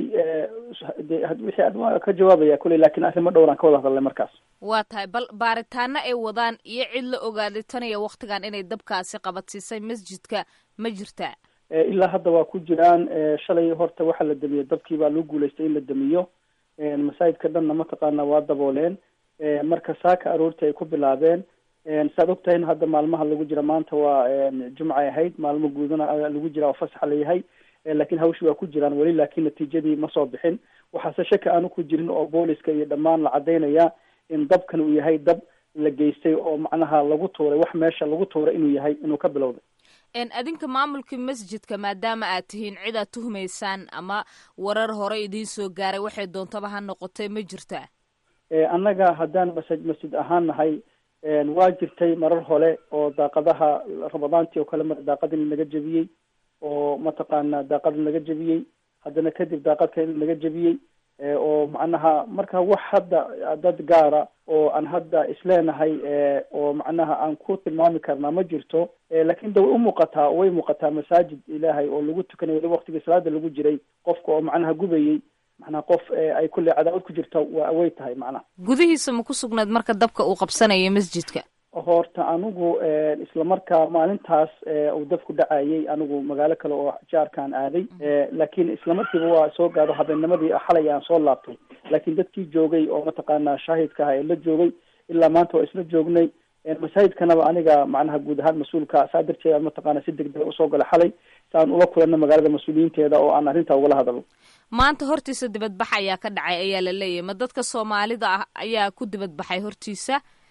wixii ad ka jawaabaya kulley laakiin arrimo dhowraan ka wada hadalnay markaas waa tahay bal baaritaano ay wadaan iyo cid la ogaaditanaya waktigan inay dabkaasi qabadsiisay masjidka ma jirtaa ilaa hadda waa ku jiraan shalay horta waxaa la damiyey dabkii baa loo guulaystay in la damiyo masaajidka dhanna mataqaana waa dabooleen marka saaka aroortii ay ku bilaabeen saad ogtahay hadda maalmaha lagu jira maanta waa jumcay ahayd maalmo guudana lagu jira oo fasaxa layahay laakiin hawshii waa ku jiraan weli laakiin natiijadii ma soo bixin waxaase shaki aanu ku jirin oo booliska iyo dhammaan la caddaynaya in dabkan uu yahay dab la geystay oo macnaha lagu tuuray wax meesha lagu tuuray inuu yahay inuu ka bilowday adinka maamulkii masjidka maadaama aad tihiin cid aad tuhumaysaan ama warar hore idiin soo gaaray waxay doontaba ha noqotay ma jirtaa annaga haddaan masa masjid ahaan nahay waa jirtay marar hore oo daaqadaha ramadaantii oo kale mar daaqadin laga jebiyey oo mataqaana daaqadin laga jebiyey haddana kadib daaqad kale laga jebiyey oo macnaha marka wax hadda dad gaara oo aan hadda isleenahay oo macnaha aan ku tilmaami karnaa ma jirto laakiin de way umuuqataa way muuqataa masaajid ilaahay oo lagu tukanayo waliba waktigii salaada lagu jiray qofka oo macnaha gubayey macnaha qof ay kulley cadaawad ku jirta waa way tahay macnaha gudihiisa ma ku sugnayd marka dabka uu qabsanaya masjidka horta anigu islamarkaa maalintaas uu dabku dhacayay anigu magaalo kale oo jaarkaan aaday laakiin islamarkiiba waa soo gaado habeennimadii xalay aan soo laabtay laakiin dadkii joogay oo mataqaanaa shaahidka aha ee la joogay ilaa maanta waa isla joognay masaajidkanaba aniga macnaha guud ahaan mas-uulka saa darteed aan mataqaana si degdega usoo gala xalay si aan ula kulanno magaalada mas-uuliyiinteeda oo aan arrintaa ugala hadalo maanta hortiisa dibadbax ayaa ka dhacay ayaa la leeyahay ma dadka soomaalida ah ayaa ku dibadbaxay hortiisa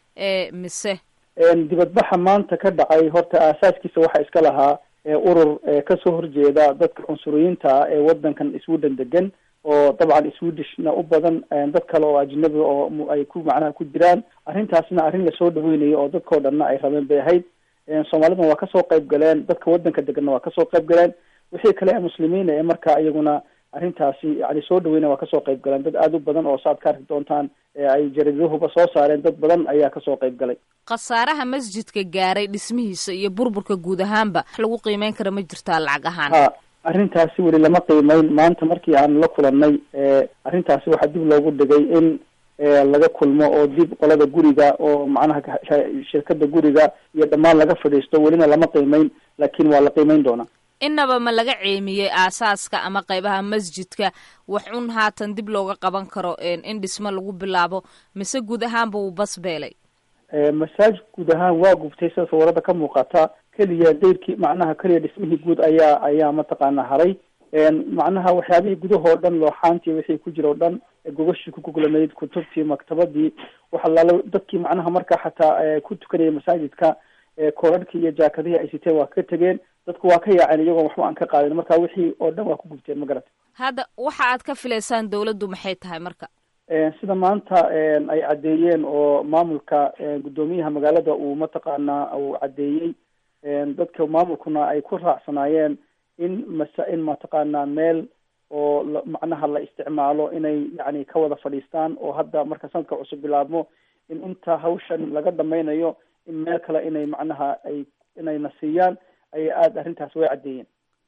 ee mise dibadbaxa maanta ka dhacay horta aasaaskiisa waxaa iska lahaa urur kasoo horjeeda dadka cunsuriyiinta ah ee wadankan sweden degan oo dabcan swedishna u badan dad kale oo ajnabi oo ay ku macnaha ku jiraan arrintaasna arrin lasoo dhaweynayo oo dadkao dhanna ay rabeen bay ahayd soomaalidana waa kasoo qayb galeen dadka wadanka deganna waa kasoo qayb galeen wixii kale ee muslimiina ee markaa iyaguna arrintaasi yani soo dhaweynaya waa kasoo qayb galeen dad aada u badan oo saaad ka arki doontaan ay jariidahuba soo saareen dad badan ayaa kasoo qayb galay khasaaraha masjidka gaaray dhismihiisa iyo burburka guud ahaanba wax lagu qiimeyn kara ma jirtaa lacag ahaan ha arrintaasi weli lama qiimeyn maanta markii aan la kulanay arrintaasi waxaa dib loogu dhigay in laga kulmo oo dib qolada guriga oo macnaha shirkada guriga iyo dhammaan laga fadhiisto welina lama qiimeyn laakiin waa la qiimeyn doonaa inaba ma laga ceemiyey aasaaska ama qaybaha masjidka wax un haatan dib looga qaban karo in dhismo lagu bilaabo mise guud ahaanba wuu basbeelay masaajid guud ahaan waa gubtay sida sawirada ka muuqata keliya dayrkii macnaha keliya dhismihii guud ayaa ayaa mataqaana haray macnaha waxyaabihii gudahoo dhan looxaantii wixii ku jira o dhan gogashii ku goglanayd kutubtii maktabadii waxalaala dadkii macnaha markaa xataa ku tukanaya masaajidka koorarhkii iyo jaakadihii ay siteen waa ka tegeen dadku waa ka yaaceen iyagoon waxba aan ka qaadin marka wixii oo dhan waa ku gubteen ma garata hadda waxa aad ka filaysaan dawladdu maxay tahay marka sida maanta ay caddeeyeen oo maamulka guddoomiyaha magaalada uu mataqaanaa uu caddeeyey dadka maamulkuna ay ku raacsanaayeen in masa in mataqaanaa meel oo macnaha la isticmaalo inay yani ka wada fadhiistaan oo hadda marka sanadka cusub bilaabmo in inta hawshan laga dhamaynayo in meel kale inay macnaha ay inayna siiyaan ayay aada arrintaas way caddeeyeen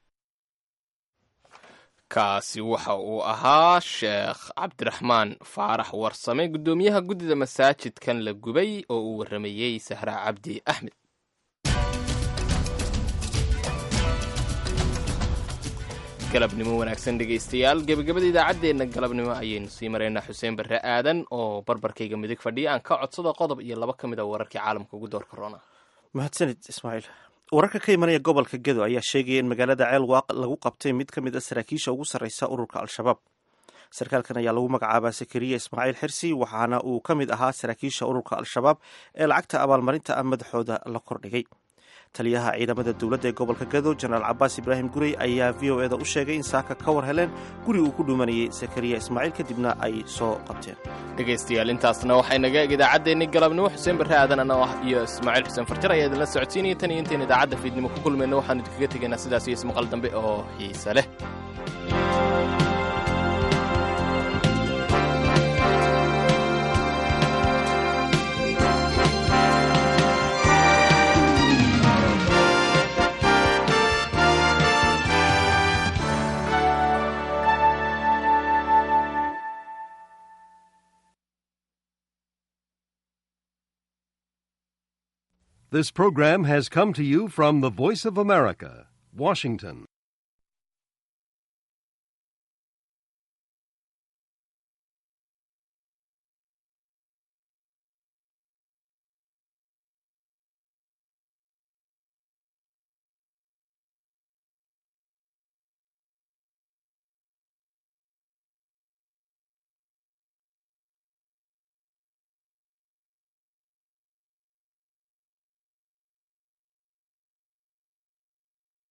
kaasi waxa uu ahaa sheekh cabdiraxmaan faarax warsame guddoomiyaha guddida masaajidkan la gubay oo uu warramayey sahra cabdi axmed galabnimo wanaagsan dhegaystayaal gebagabada idaacaddeenna galabnimo ayaynu sii maraynaa xuseen barre aadan oo barbarkayga midig fadhiya aan ka codsado qodob iyo laba ka mid a wararkii caalamka ugu doorka roona mahadsanid ismaaciil wararka ka imanaya gobolka gedo ayaa sheegaya in magaalada ceel waaq lagu qabtay mid ka mid a saraakiisha ugu sarreysa ururka al-shabaab sarkaalkan ayaa lagu magacaabaa sakariya ismaaciil xirsi waxaana uu ka mid ahaa saraakiisha ururka al-shabaab ee lacagta abaalmarinta ah madaxooda la kordhigay taliyaha ciidamada dowladda ee gobolka gado jenaraal cabaas ibraahim gurey ayaa v o eda u sheegay in saaka ka war heleen guri uu ku dhumanayay sakariya ismaaciil kadibna ay soo qabteen dhegaystayaal intaasna waxay naga eg idaacaddeenni galabnimo xuseen barre aadan ana ah iyo ismaaciil xuseen farjar ayaa idinla socodsiinaya tan iyo intayn idaacadda fiidnimo ku kulmayna waxaanu idinkaga tegaynaa sidaas iyo ismaqal dambe oo xiise leh This program has come to you from the Voice of America, Washington.